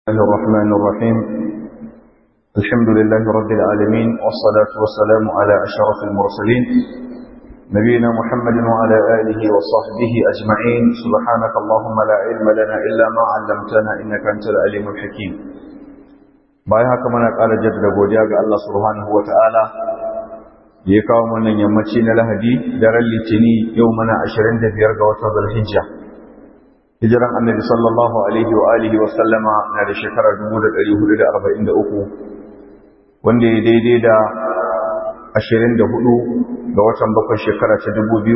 الله الرحمن الرحيم الحمد لله رب العالمين والصلاة والسلام على أشرف المرسلين نبينا محمد وعلى آله وصحبه أجمعين سبحانك اللهم لا علم لنا إلا ما علمتنا إنك أنت العليم الحكيم bayan haka muna ƙara jaddada godiya ga Allah subhanahu wata'ala da ya kawo wannan yammaci na Lahadi daren Litini yau muna 25 ga watan Zulhijja hijiran Annabi sallallahu alaihi wa alihi wa sallama na da shekara 1443 wanda ya daidai da 24 ga watan bakwai shekara ta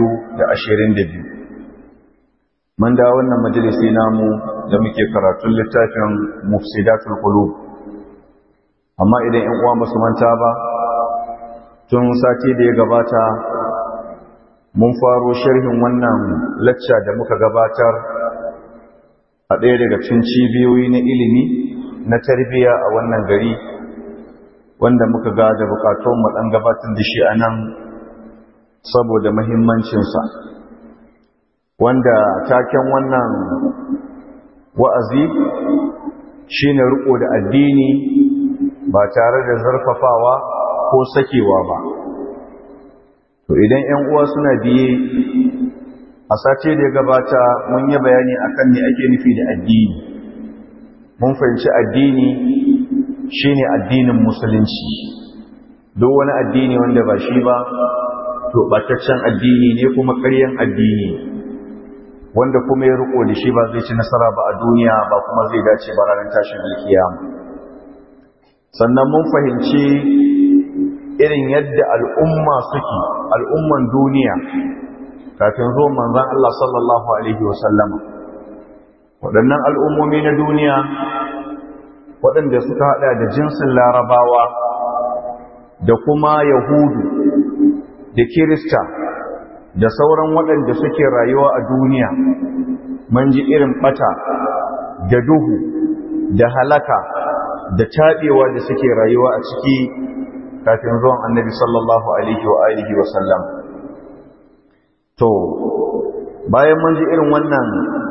2022 mun da wannan majalisi namu da muke karatun littafin Mufsidatul Qulub amma idan ‘yan uwa ba su manta ba tun sati da ya gabata mun faro sharhin wannan lacca da muka gabatar a ɗaya daga cikin cibiyoyi na ilimi na tarbiyya a wannan gari wanda muka ga da bukatun mu ɗan gabatar da shi a nan saboda mahimmancinsa wanda taken wannan wa'azi shine riko da addini ba tare da zarfafawa ko sakewa ba to idan 'yan uwa suna biye a sace da ya gabata mun yi bayani akan me ake nufi da addini mun fahimci addini shine addinin musulunci duk wani addini wanda ba shi ba to bataccen addini ne kuma ƙaryan addini wanda kuma ya riko da shi ba zai ci nasara ba a duniya ba kuma zai dace ba ranar tashin alkiyama sannan mun fahimci irin yadda al'umma suke al'umman duniya kafin zo manzan Allah sallallahu Alaihi wasallama waɗannan al'ummomi na duniya waɗanda suka haɗa da jinsin larabawa da kuma yahudu da kirista da sauran waɗanda suke rayuwa a duniya mun ji irin ɓata da duhu da halaka da taɓewa da suke rayuwa a ciki kafin zuwan annabi sallallahu alaihi wa alihi wa sallam to bayan mun ji irin wannan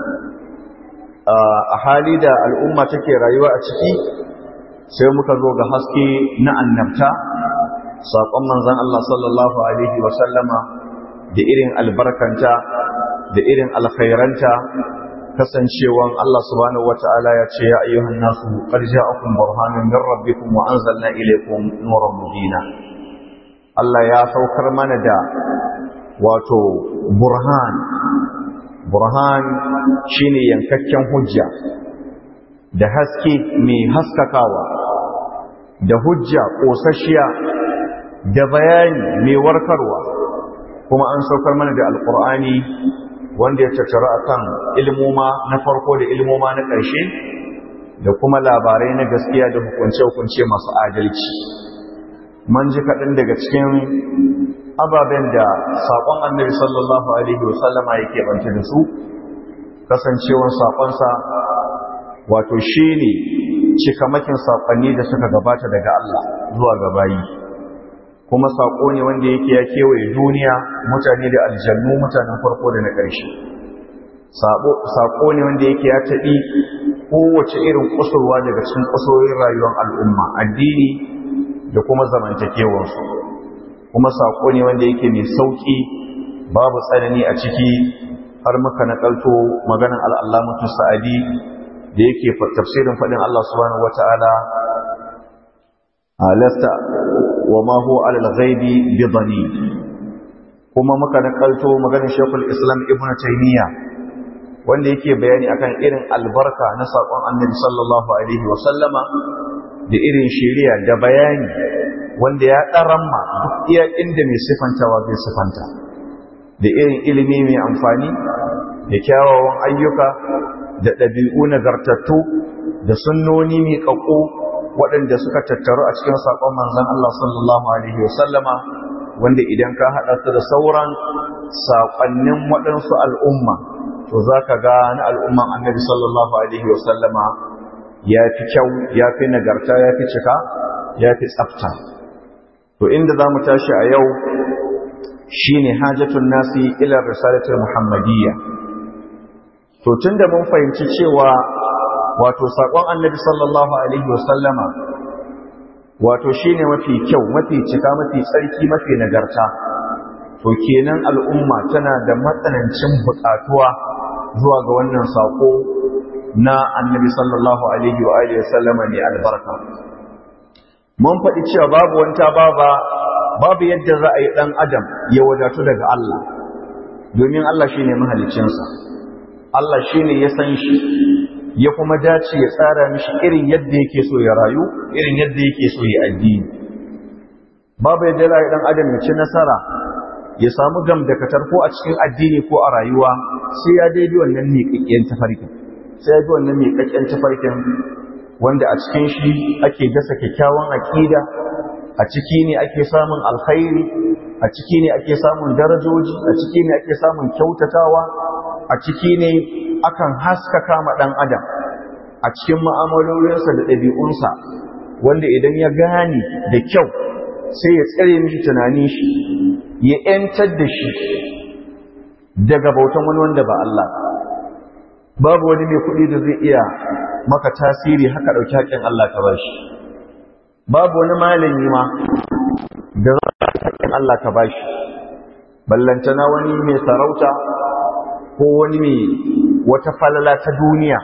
a hali da al'umma take rayuwa a ciki sai muka zo ga haske na annabta saƙon manzon Allah sallallahu alaihi wa sallama da irin albarkanta da irin alkhairanta kasancewan Allah subhanahu wata'ala ya ce ya ayyuhan nasu qad ja'akum burhanun min rabbikum wa anzalna ilaykum nuran mubina Allah ya saukar mana da wato burhan burhan shine yankakken hujja da haske mai haskakawa da hujja kosasshiya da bayani mai warkarwa kuma an saukar mana da alqur'ani wanda ya tattara akan ilmoma na farko da ilmoma na ƙarshe da kuma labarai na gaskiya da hukunce-hukunce masu adalci man ji kaɗan daga cikin ababen da saƙon annabi sallallahu alaihi wasallama yake banta da su kasancewan saƙonsa wato shi ne cikamakin saƙonni da suka gabata daga Allah zuwa gabayi kuma saƙo ne wanda yake ya kewaye duniya mutane da aljannu mutanen farko da na ƙarshe saƙo ne wanda yake ya taɓi kowace irin kusurwa daga cikin kusurorin rayuwar al'umma addini da kuma zamantakewarsu kuma saƙo ne wanda yake mai sauƙi babu tsanani a ciki har muka naƙalto maganin al'allamatu sa'adi da yake tafsirin faɗin Allah subhanahu wata'ala lasta wa ma huwa alal ghaibi bi dhani kuma muka nakalto maganar Sheikhul Islam Ibn Taymiyyah wanda yake bayani akan irin albarka na sakon Annabi sallallahu alaihi wa sallama da irin shari'a da bayani wanda ya daramma duk iya inda mai sifantawa zai sifanta da irin ilimi mai amfani da kyawawan ayyuka da ɗabi'u nagartattu da sunnoni mai ƙaƙo waɗanda suka tattaru a cikin saƙon manzan Allah sallallahu Alaihi wasallama wanda idan ka haɗa su da sauran saƙonnin waɗansu al'umma to za ka ga na al'umman annabi sallallahu Alaihi wasallama ya fi kyau ya fi nagarta ya fi cika ya fi tsafta to inda za mu tashi a yau shi ne hajjatun nasi ilar risalatul muhammadiyya to tun da mun fahimci cewa wato saƙon annabi sallallahu alaihi wasallama wato shine mafi kyau mafi cika mafi tsarki mafi nagarta to kenan al'umma tana da matsanancin buƙatuwa zuwa ga wannan saƙo na annabi sallallahu alaihi wa alihi wasallama ne albarka mun faɗi cewa babu wanta baba babu yadda za a yi ɗan adam ya wadatu daga Allah domin Allah shine mahaliccinsa Allah shine ya san shi ya kuma dace ya tsara mishi irin yadda yake so ya rayu irin yadda yake so ya addini babu yadda za a yi ɗan adam ya ci nasara ya samu gam da katar ko a cikin addini ko a rayuwa sai ya daidai wannan miƙaƙƙen tafarkin sai ya bi wannan miƙaƙƙen tafarkin wanda a cikin shi ake dasa kyakkyawan aƙida a ciki ne ake samun alkhairi a ciki ne ake samun darajoji a ciki ne ake samun kyautatawa a ciki ne akan haskaka ma ɗan adam a cikin ma'amalolinsa da ɗabi'unsa wanda idan ya gane da kyau sai ya tsare mishi tunanin shi ya ‘yantar da shi daga bautan wani wanda ba Allah babu wani mai kuɗi da zai iya maka tasiri haka ɗauki haƙƙin Allah ka bashi babu wani malami ma da za a haƙƙin Allah ka bashi ballantana wani mai sarauta ko wani mai wata falala ta duniya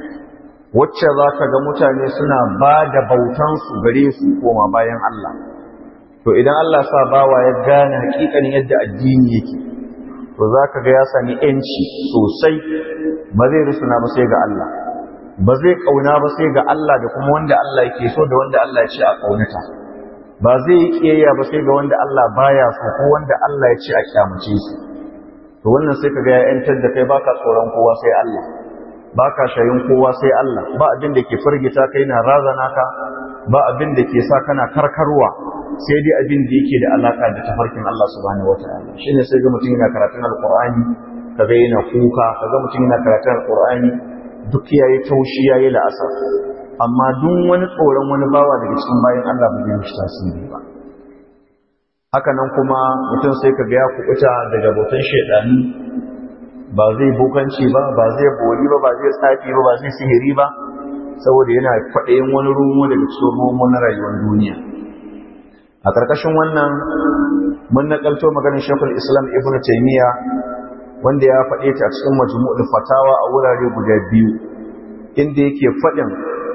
wacce za ka ga mutane suna ba da bautansu gare su koma bayan Allah to idan Allah sa bawa ya gane hakikanin yadda addini yake to za ka ga ya sami ‘yanci sosai ba zai rusuna ba sai ga Allah ba zai ƙauna ba sai ga Allah da kuma wanda Allah yake so da wanda Allah ya ce a ƙaunata ba zai yi ƙiyayya ba sai ga wanda Allah baya so ko wanda Allah ya ce a kyamace su to wannan sai ka ga ya ‘yantar da kai baka tsoron kowa sai Allah baka shayin kowa sai Allah ba abin da ke firgita kai na razana ka ba abin da ke sa kana karkarwa sai dai abin da yake da alaka da tafarkin Allah subhanahu wataala shine sai ga mutum yana karatun alqur'ani kaga yana kuka kaga mutum yana karatun alqur'ani duk yayi taushi yayi la'asar amma duk wani tsoron wani bawa daga cikin bayan Allah ba zai mishi tasiri ba haka nan kuma mutum sai kaga ya kubuta daga botan shedani ba zai bokanci ba ba zai bori ba ba zai tsafi ba ba zai sihiri ba saboda yana kwaɗayin wani rumo daga cikin rumo na rayuwar duniya a ƙarƙashin wannan mun naƙalto maganin shekul islam ibn taimiyya wanda ya faɗe ta a cikin majmu'ul fatawa a wurare guda biyu inda yake faɗin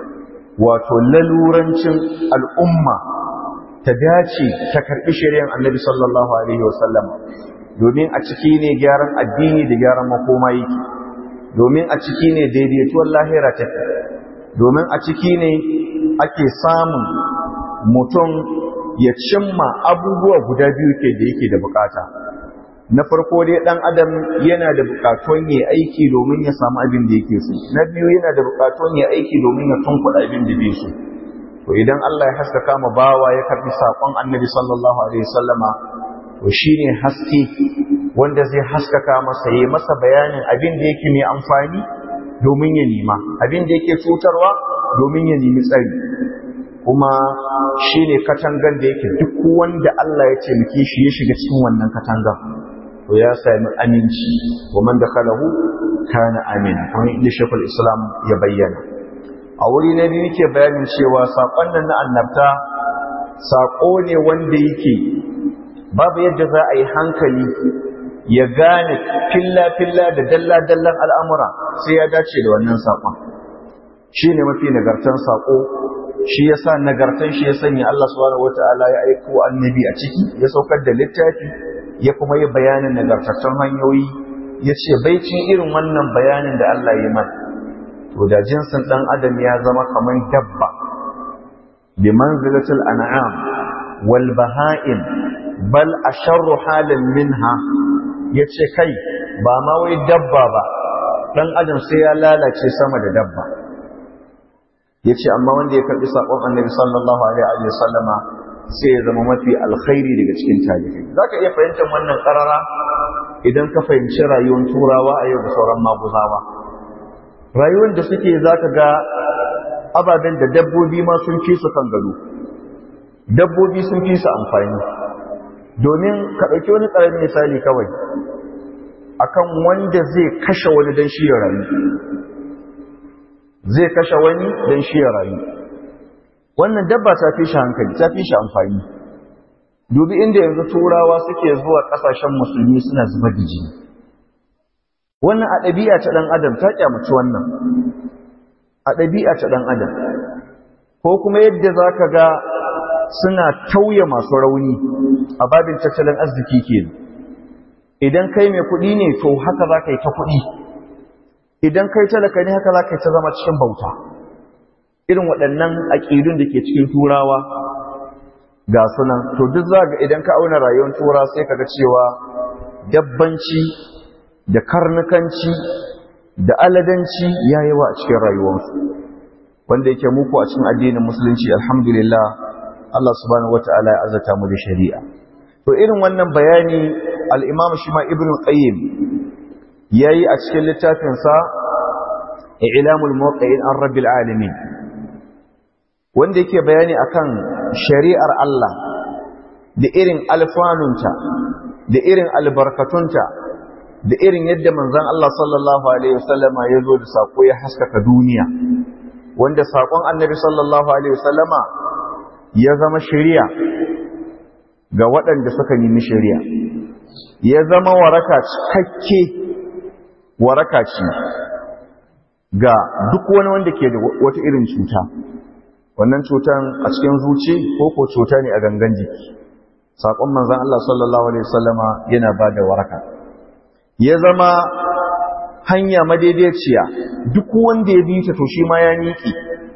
wato lalurancin al'umma ta dace ta karɓi shari'ar annabi sallallahu alaihi wasallam domin a ciki ne gyaran addini da gyaran makoma yake domin a ciki ne daidaituwar lahira take domin a ciki ne ake samun mutum ya cimma abubuwa guda biyu ke da yake da bukata na farko dai dan adam yana da bukatun ya aiki domin ya samu abin da yake so na biyu yana da bukatun ya aiki domin ya tunkuɗa abin da bai so to idan Allah ya haskaka ma bawa ya karbi sakon Annabi sallallahu alaihi wasallama to shine haske wanda zai haskaka masa yayi masa bayanin abin da yake mai amfani domin ya nima abin da yake cutarwa domin ya nemi tsari kuma shi ne katangan da yake duk wanda Allah ya taimake shi ya shiga cikin wannan katangan to ya sami aminci wa man dakhalahu kana amina kamar inda shekul islam ya bayyana a wuri na biyu yake bayanin cewa saƙon nan na annabta saƙo ne wanda yake babu yadda za a yi hankali ya gane filla-filla da dalla-dallan al'amura sai ya dace da wannan saƙon shi ne mafi nagartan saƙo shi ya sa nagartan shi ya sanya Allah subhanahu wata'ala ya aiko annabi a ciki ya saukar da littafi ya kuma yi bayanin nagartattun hanyoyi ya ce baicin irin wannan bayanin da Allah ya mana to da jinsin ɗan adam ya zama kamar dabba bi manzilatul an'am wal baha'im bal asharru halin minha yace kai ba ma wai dabba ba dan adam sai ya lalace sama da dabba yace amma wanda ya karbi sakon annabi sallallahu alaihi wa sallama sai ya zama mafi alkhairi daga cikin talibai zaka iya fahimtar wannan karara idan ka fahimci rayuwar turawa a yau da sauran maguzawa rayuwar da suke zaka ga ababen da dabbobi ma sun fi su kan gado dabbobi sun fi su amfani domin ka ɗauki wani ƙaramin misali kawai akan wanda zai kashe wani don shi ya rayu zai kashe wani don shi ya rayu wannan dabba ta fi shi hankali ta fi shi amfani dubi inda yanzu turawa suke zuwa ƙasashen musulmi suna zubar da jini wannan a ɗabi'a ta ɗan adam ta kyamaci wannan a ɗabi'a ta ɗan adam ko kuma yadda za ka ga suna tauye masu rauni a babin tattalin arziki ke idan kai mai kuɗi ne to haka za ka yi ta kuɗi idan kai talaka ne haka za ka yi ta zama cikin bauta irin waɗannan aƙidun da ke cikin turawa ga sunan to duk za ga idan ka auna rayuwar tura sai ka ga cewa dabbanci da karnukanci da aladanci ya yawa a cikin rayuwarsu wanda yake muku a cikin addinin musulunci alhamdulillah Allah subhanahu wata'ala ya azata mu da shari'a to irin wannan bayani al-Imam Shima Ibn Qayyim yayi a cikin littafin sa I'lamul Muwaqqi'in an Rabbil Alamin wanda yake bayani akan shari'ar Allah da irin alfanunta da irin albarkatunta da irin yadda manzon Allah sallallahu alaihi wasallama ya zo da sako ya haskaka duniya wanda sakon annabi sallallahu alaihi wasallama ya zama shari'a ga waɗanda suka nemi shari'a ya zama waraka cikakke waraka ce ga duk wani wanda ke da wata irin cuta wannan cutan a cikin zuci ko ko cuta ne a gangan jiki sakon manzon Allah sallallahu alaihi wasallama yana bada waraka ya zama hanya madaidaiciya duk wanda ya bi ta to shi ma ya niki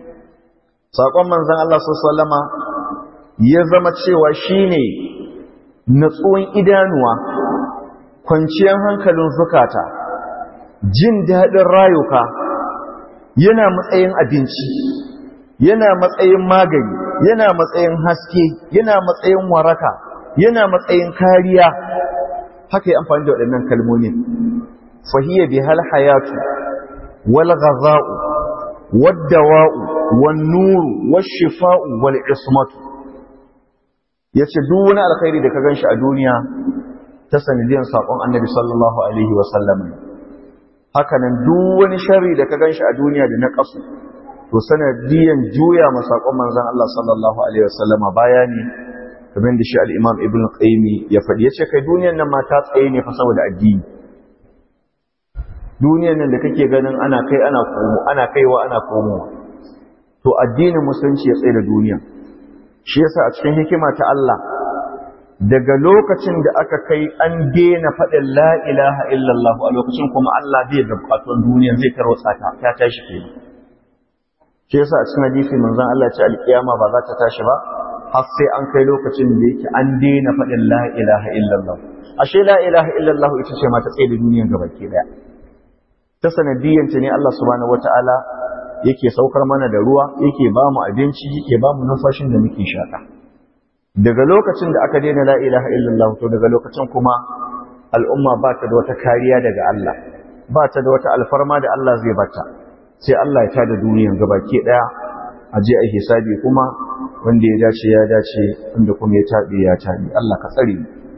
sakon manzon Allah sallallahu alaihi wasallama ya zama cewa shine natsuwan idanuwa kwanciyar hankalin zukata jin daɗin rayuka yana matsayin abinci yana matsayin magani yana matsayin haske yana matsayin waraka yana matsayin kariya haka yi amfani da waɗannan kalmomin fahiyya bi hal hayatu wal ghaza'u wad dawa'u wan nuru wash shifa'u wal ismatu yace duk wani alkhairi da ka ganshi a duniya ta sanadiyan sakon annabi sallallahu alaihi wa sallam haka nan duk wani sharri da ka ganshi a duniya da na kasu to sanadiyan juya masakon manzon Allah sallallahu alaihi wasallama baya ne kamar da shi al-Imam Ibn Qayyim ya faɗi yace kai duniyar nan ma ta tsaye ne fa saboda addini duniyar nan da kake ganin ana kai ana komo ana kaiwa ana komowa to addinin musulunci ya tsaye da duniya shi yasa a cikin hikima ta Allah daga lokacin da aka kai an daina faɗin la ilaha illallah a lokacin kuma Allah bai da bukatun duniya zai tarwatsa ta ta tashi kenan shi yasa a cikin hadisi manzon Allah ya ce alkiyama ba za ta tashi ba har sai an kai lokacin da yake an daina faɗin la ilaha illallah ashe la ilaha illallah ita ce ma ta tsaye da duniyar gabaki daya ta sanadiyyanta ne Allah subhanahu wataala yake saukar mana da ruwa yake ba mu abinci yake ba mu numfashin da muke shaka daga lokacin da aka daina la ilaha illallah to daga lokacin kuma al'umma ba ta da wata kariya daga Allah ba ta da wata alfarma da Allah zai bata sai Allah ya tada duniyan gabaki daya a je a hisabi kuma wanda ya dace ya dace wanda kuma ya tabe ya tabe Allah ka tsare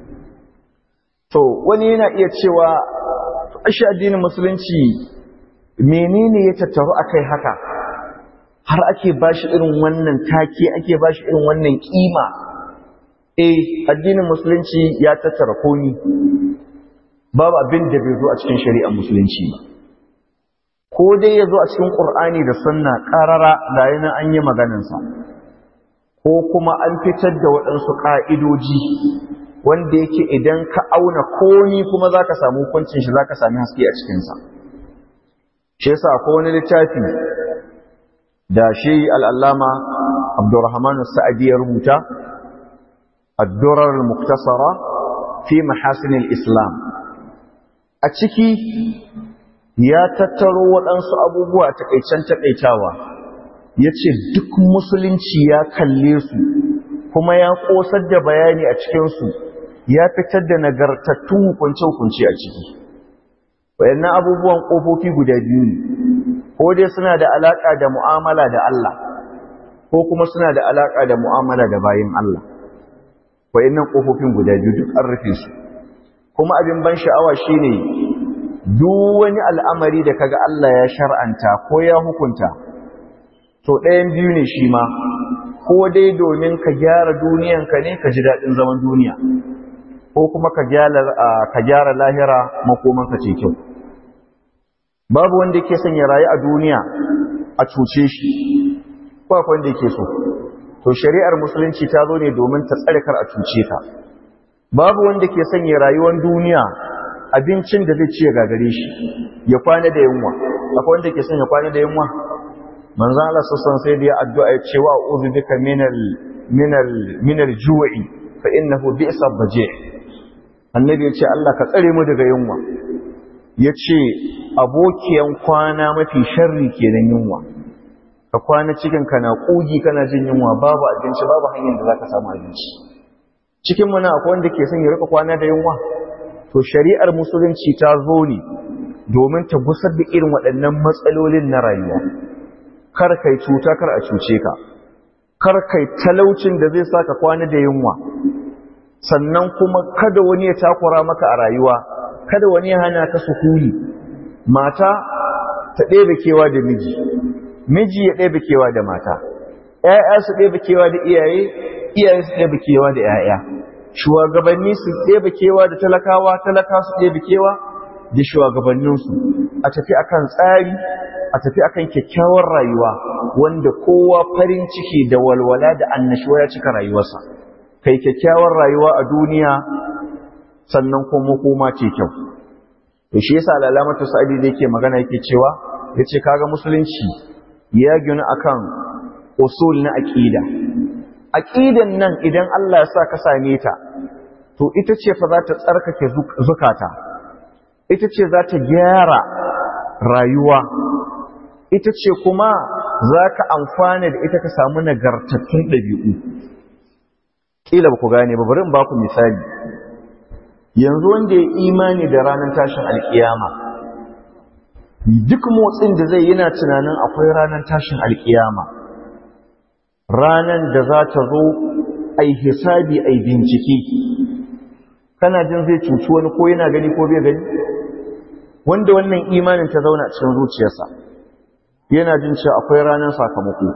to wani yana iya cewa ashe addinin musulunci menene ya tattaru akai haka har ake bashi irin wannan take ake bashi irin wannan kima eh addinin musulunci ya tattara komi babu abin da bai zo a cikin shari'ar musulunci ba ko dai ya zo a cikin ƙur'ani da sunna ƙarara da yana an yi maganansa ko kuma an fitar da waɗansu ƙa'idoji wanda yake idan ka auna komi kuma za ka samu hukuncin shi za ka sami haske a cikinsa shi yasa ko wani littafi da shi al'allama abdurrahman sa'adi ya rubuta addurar muktasara fi mahasinil islam a ciki ya tattaro waɗansu abubuwa takaicen takaitawa ya ce duk musulunci ya kalle su kuma ya ƙosar da bayani a cikinsu ya fitar da nagartattun hukunce-hukunce a ciki wayannan abubuwan ƙofofi guda biyu ne ko dai suna da alaƙa da mu'amala da Allah ko kuma suna da alaƙa da mu'amala da bayin Allah wayannan ƙofofin guda biyu duk an rufe su kuma abin ban sha'awa shine duk wani al'amari da kaga Allah ya shar'anta ko ya hukunta to ɗayan biyu ne shi ma ko dai domin ka gyara duniyanka ne ka ji daɗin zaman duniya ko kuma ka gyara lahira makomanka ce kyau babu wanda yake son ya rayu a duniya a cuce shi ba wanda yake so to shari'ar musulunci ta zo ne domin ta tsare kar a cuce ka babu wanda ke son ya rayuwar duniya abincin da zai ci ya gagare shi ya kwana da yunwa akwai wanda ke son ya kwana da yunwa manzo Allah sassan sai da ya addu'a ya ce wa a'udhu bika minal minal minal ju'i fa innahu bi'sa baji' annabi ya ce Allah ka tsare mu daga yunwa ya ce abokiyan kwana mafi sharri kenan yunwa ka kwana cikin kana kugi kana jin yunwa babu abinci babu hanyar da zaka samu abinci cikin muna akwai wanda ke son ya rika kwana da yunwa to shari'ar musulunci ta zo ne domin ta gusar da irin waɗannan matsalolin na rayuwa kar kai cuta kar a cuce ka kar kai talaucin da zai saka kwana da yunwa sannan kuma kada wani ya takura maka a rayuwa kada wani ya hana ka sukuni mata ta ɗebe kewa da miji miji ya ɗebe kewa da mata ‘ya'ya su ɗebe kewa da iyaye iyaye su ɗebe kewa da ‘ya'ya shugabanni su ɗebe kewa da talakawa talaka su ɗebe kewa da shugabanninsu a tafi akan tsari a tafi akan kyakkyawar rayuwa wanda kowa farin ciki da walwala da annashuwa ya cika rayuwarsa kai kyakkyawar rayuwa a duniya sannan kuma koma ce kyau to shi yasa alamatu sa'idi da yake magana yake cewa yace kaga musulunci ya gina akan usul na aqida aqidan nan idan Allah ya sa ka same ta to ita ce fa za ta tsarkake zukata ita ce za ta gyara rayuwa ita ce kuma za ka amfana da ita ka samu nagartattun ɗabi'u kila ba ku gane ba bari in ba ku misali yanzu wanda ya imani da ranar tashin alkiyama duk motsin da zai yana tunanin akwai ranar tashin alkiyama ranar da za ta zo ai hisabi ai bincike kana jin zai cuci wani ko yana gani ko bai gani wanda wannan imanin ta zauna cikin zuciyarsa yana jin cewa akwai ranar sakamako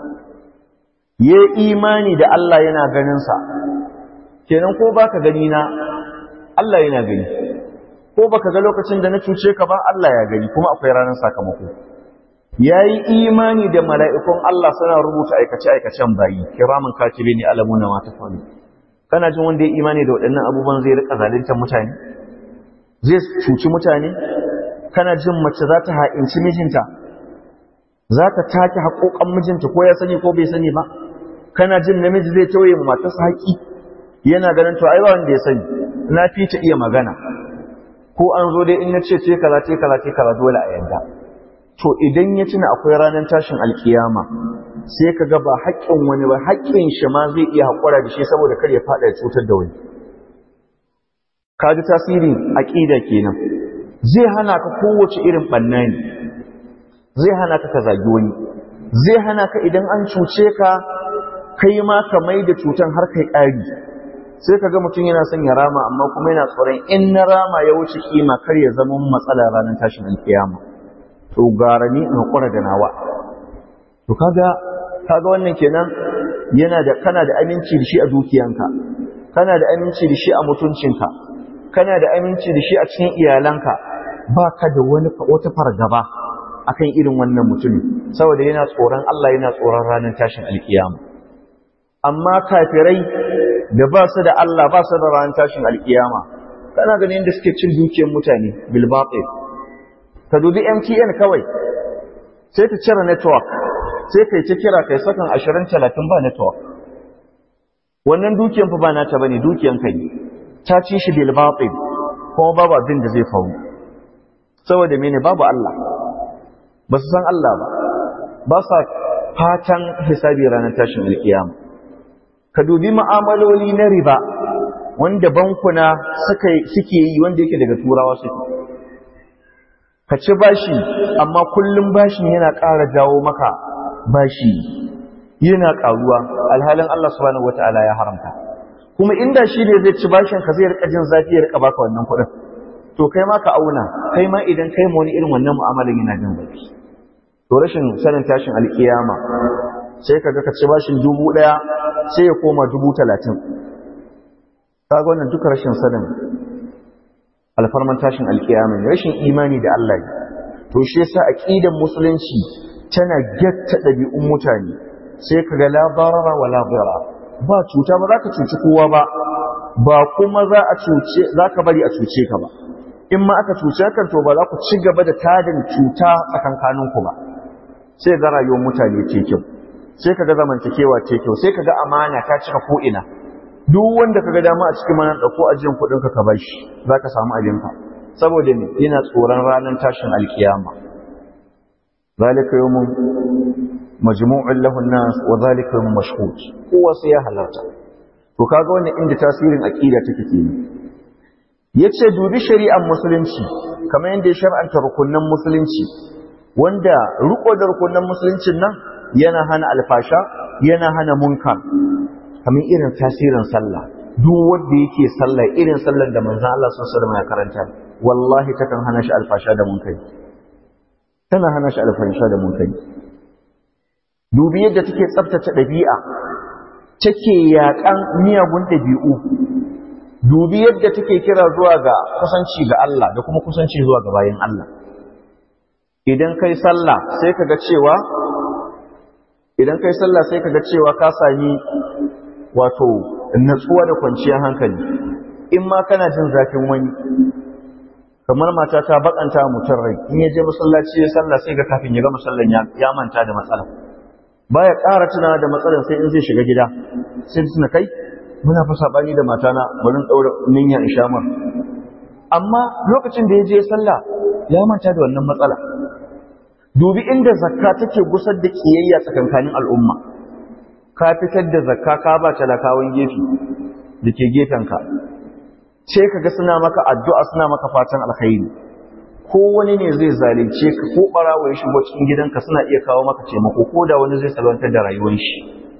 ya imani da Allah yana ganinsa kenan ko baka gani na Allah yana gani ko baka ga lokacin da na cuce ka ba Allah ya gani kuma akwai ranar sakamako yayi imani da mala'ikun Allah suna rubuta aikace aikacen bayi kiramin katibi ne alamuna ma tafalu kana jin wanda ya imani da waɗannan abubuwan zai rika zaluntar mutane zai cuci mutane kana jin mace za ta ha'inci mijinta za ta take haƙoƙan mijinta ko ya sani ko bai sani ba kana jin namiji zai tauye matarsa haƙi yana ganin to ai ba wanda ya sani na fi ta iya magana ko an zo dai in na ce ce kaza ce kaza ce kaza dole a yanda to idan ya tuna akwai ranar tashin alkiyama sai ka ga ba haƙƙin wani ba haƙƙin shi ma zai iya haƙura da shi saboda kar ya faɗa ya cutar da wani ka ji tasirin aƙida kenan zai hana ka kowace irin ɓanna ne zai hana ka ka zagi wani zai hana ka idan an cuce ka kai ma ka mai da cutan har kai ƙari sai ka ga mutum yana son ya rama amma kuma yana tsoron in na rama ya wuce kima kar ya zama matsala ranar tashin alkiyama to gara ni in hakura da nawa to kaga kaga wannan kenan yana da kana da aminci da shi a dukiyanka kana da aminci da shi a mutuncinka kana da aminci da shi a cikin iyalanka ba ka da wani wata fargaba akan irin wannan mutumin saboda yana tsoron Allah yana tsoron ranar tashin alkiyama amma kafirai da ba su da Allah ba su da ranar tashin alkiyama kana ganin da suke cin dukiyar mutane bil batil ka dubi MTN kawai sai ta cire network sai kai ta kira kai sakan 20 30 ba network wannan dukiyar fa ba nata bane dukiyar ka ne ta ci shi bil batil kuma babu abin da zai faru saboda mene babu Allah ba su san Allah ba ba sa fatan hisabi ranar tashin alkiyama ka dubi ma'amaloli na riba wanda bankuna suke yi wanda yake daga turawa suke ka ci bashi amma kullum bashin yana ƙara jawo maka bashi yana ƙaruwa alhalin Allah subhanahu wata'ala ya haramta kuma inda shi ne zai ci bashin ka zai rika jin zafi ya rika baka wannan kuɗin to kai ma ka auna kai ma idan kai ma wani irin wannan mu'amalan yana jin zafi to rashin sanin tashin alkiyama sai ka ga ka ci bashin dubu ɗaya sai ya koma dubu talatin kaga wannan duka rashin sanin alfarman tashin alkiyama ne rashin imani da Allah ne to shi yasa aqidan musulunci tana gatta ɗabi'un mutane sai ka ga la barara wa la ba cuta ba za ka cuci kowa ba ba kuma za a cuce za ka bari a cuce ka ba in ma aka cuce kan to ba za ku ci gaba da tadin cuta tsakankaninku ba sai ga rayuwar mutane ce kyau sai ka ga zamantakewa ce kyau sai ka ga amana ta cika ko ina duk wanda ka ga dama a cikin manan ɗauko ajiyar kuɗin ka ka bashi za ka samu abinka saboda ne yana tsoron ranar tashin alkiyama zalika yawmun majmu'un lahu an-nas wa zalika yawmun mashhud kowa sai ya halarta to kaga wannan inda tasirin aqida take kenan yace dubi shari'ar musulunci kamar yadda ya shar'anta rukunnan musulunci wanda riko da rukunnan musuluncin nan yana hana alfasha yana hana munkar kamar irin tasirin sallah duk wanda yake sallah irin sallar da manzon Allah sallallahu alaihi wasallam ya karanta wallahi takan hana shi alfasha da munkari tana hana shi alfasha da munkari dubi yadda take tsaftace ɗabi'a take yaƙan miyagun ɗabi'u dubi yadda take kira zuwa ga kusanci ga Allah da kuma kusanci zuwa ga bayan Allah idan kai sallah sai kaga cewa idan kai sallah sai kaga cewa ka sami wato natsuwa da kwanciyar hankali in ma kana jin zafin wani kamar mata ta bakanta mutum rai in ya je masallaci ya sallah sai ga kafin ya ga masallan ya manta da matsala baya ƙara tuna da matsalar sai in zai shiga gida sai tuna kai muna fa sabani da matana bari daura ninya in sha mar amma lokacin da ya je sallah ya manta da wannan matsala dubi inda zakka take gusar da kiyayya tsakankanin al'umma ka fitar da zakka ka ba talakawan gefe da ke gefenka sai kaga suna maka addu'a suna maka fatan alkhairi ko wani ne zai zalunce ka ko barawo ya shigo cikin gidanka suna iya kawo maka taimako ko da wani zai salwantar da rayuwar shi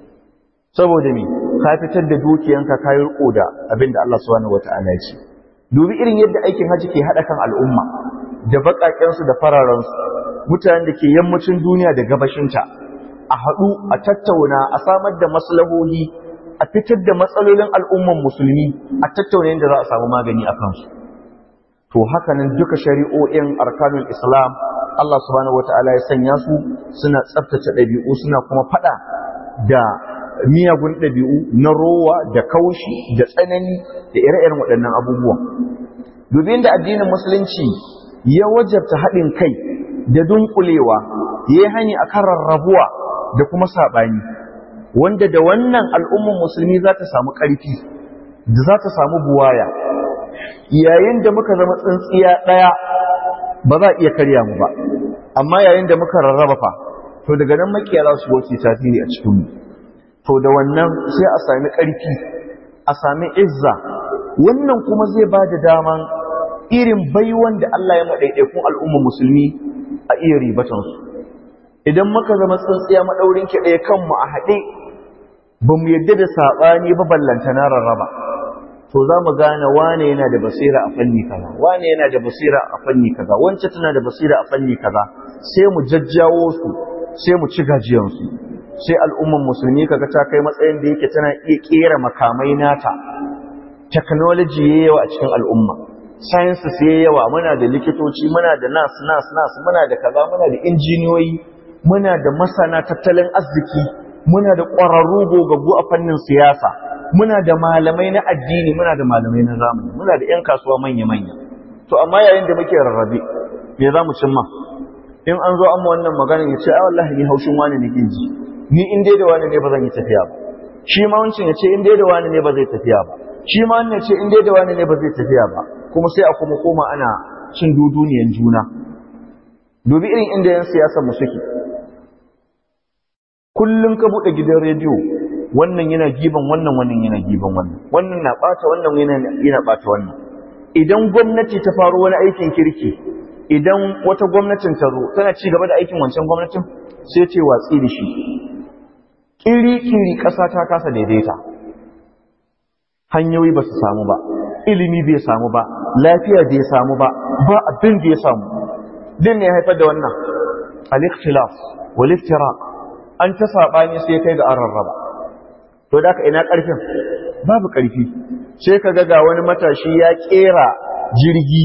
saboda me ka fitar da dukiyanka ka yi riko da abin da Allah subhanahu wata'ala ya ce dubi irin yadda aikin haji ke haɗa kan al'umma da baƙaƙen su da fararen su mutanen da ke yammacin duniya da gabashinta a haɗu a tattauna a samar da maslahohi a fitar da matsalolin al'umman musulmi a tattauna yadda za a samu magani a kansu to haka nan duka shari'o'in arkanul islam Allah subhanahu wata'ala ya sanya su suna tsaftace ɗabi'u suna kuma faɗa da miyagun ɗabi'u na rowa da kaushi da tsanani da ire-iren waɗannan abubuwan dubin da addinin musulunci ya wajabta haɗin kai da dunkulewa ya yi hani a kan rarrabuwa da kuma saɓani wanda da wannan al'umman musulmi za ta samu ƙarfi da za ta samu buwaya yayin da muka zama tsintsiya ɗaya ba za a iya karya mu ba amma yayin da muka rarraba fa to daga nan makiya za su wuce tasiri a cikin mu to da wannan sai a sami ƙarfi a sami izza wannan kuma zai ba da daman irin baiwan da Allah ya maɗaiɗaikun al'ummar musulmi a iya ribatansu idan muka zama tsintsiya maɗaurin ki ɗaya kanmu a haɗe ba mu yadda da saɓani ba ballanta na rarraba to za mu gane wane yana da basira a fanni kaza wane yana da basira a fanni kaza wance tana da basira a fanni kaza sai mu jajjawo su sai mu ci gajiyansu sai al'umman musulmi kaga ta kai matsayin da yake tana iya kera makamai nata technology yayi yawa a cikin al'umma sciences yayi yawa muna da likitoci muna da nas nas nas muna da kaza muna da injiniyoyi muna da masana tattalin arziki muna da ƙwararru gogaggu a fannin siyasa muna da malamai na addini muna da malamai na zamani muna da 'yan kasuwa manya-manya to amma yayin da muke rarrabe me za mu cimma in an zo amma wannan magana ya ce ai wallahi ni haushin wani nake ji ni in dai da wani ne ba zan yi tafiya ba shi ma wancin ya ce in dai da wani ne ba zai tafiya ba shi ma wannan ya ce in dai da wani ne ba zai tafiya ba kuma sai a kuma koma ana cin duduniyan juna dubi irin inda yan siyasar mu suke kullum ka buɗe gidan rediyo wannan yana giban wannan wannan yana giban wannan wannan na ɓata wannan yana yana ɓata wannan idan gwamnati ta faro wani aikin kirki idan wata gwamnatin ta zo tana ci gaba da aikin wancan gwamnatin sai ce watsi da shi kiri-kiri ƙasa ta kasa daidaita hanyoyi ba su samu ba ilimi bai samu ba lafiya bai samu ba ba abin da ya samu din ne haifar da wannan al-ikhtilaf wal iftiraq an ta sabani sai kai ga an rarraba to da ka ina karfin babu karfi sai ka ga wani matashi ya kera jirgi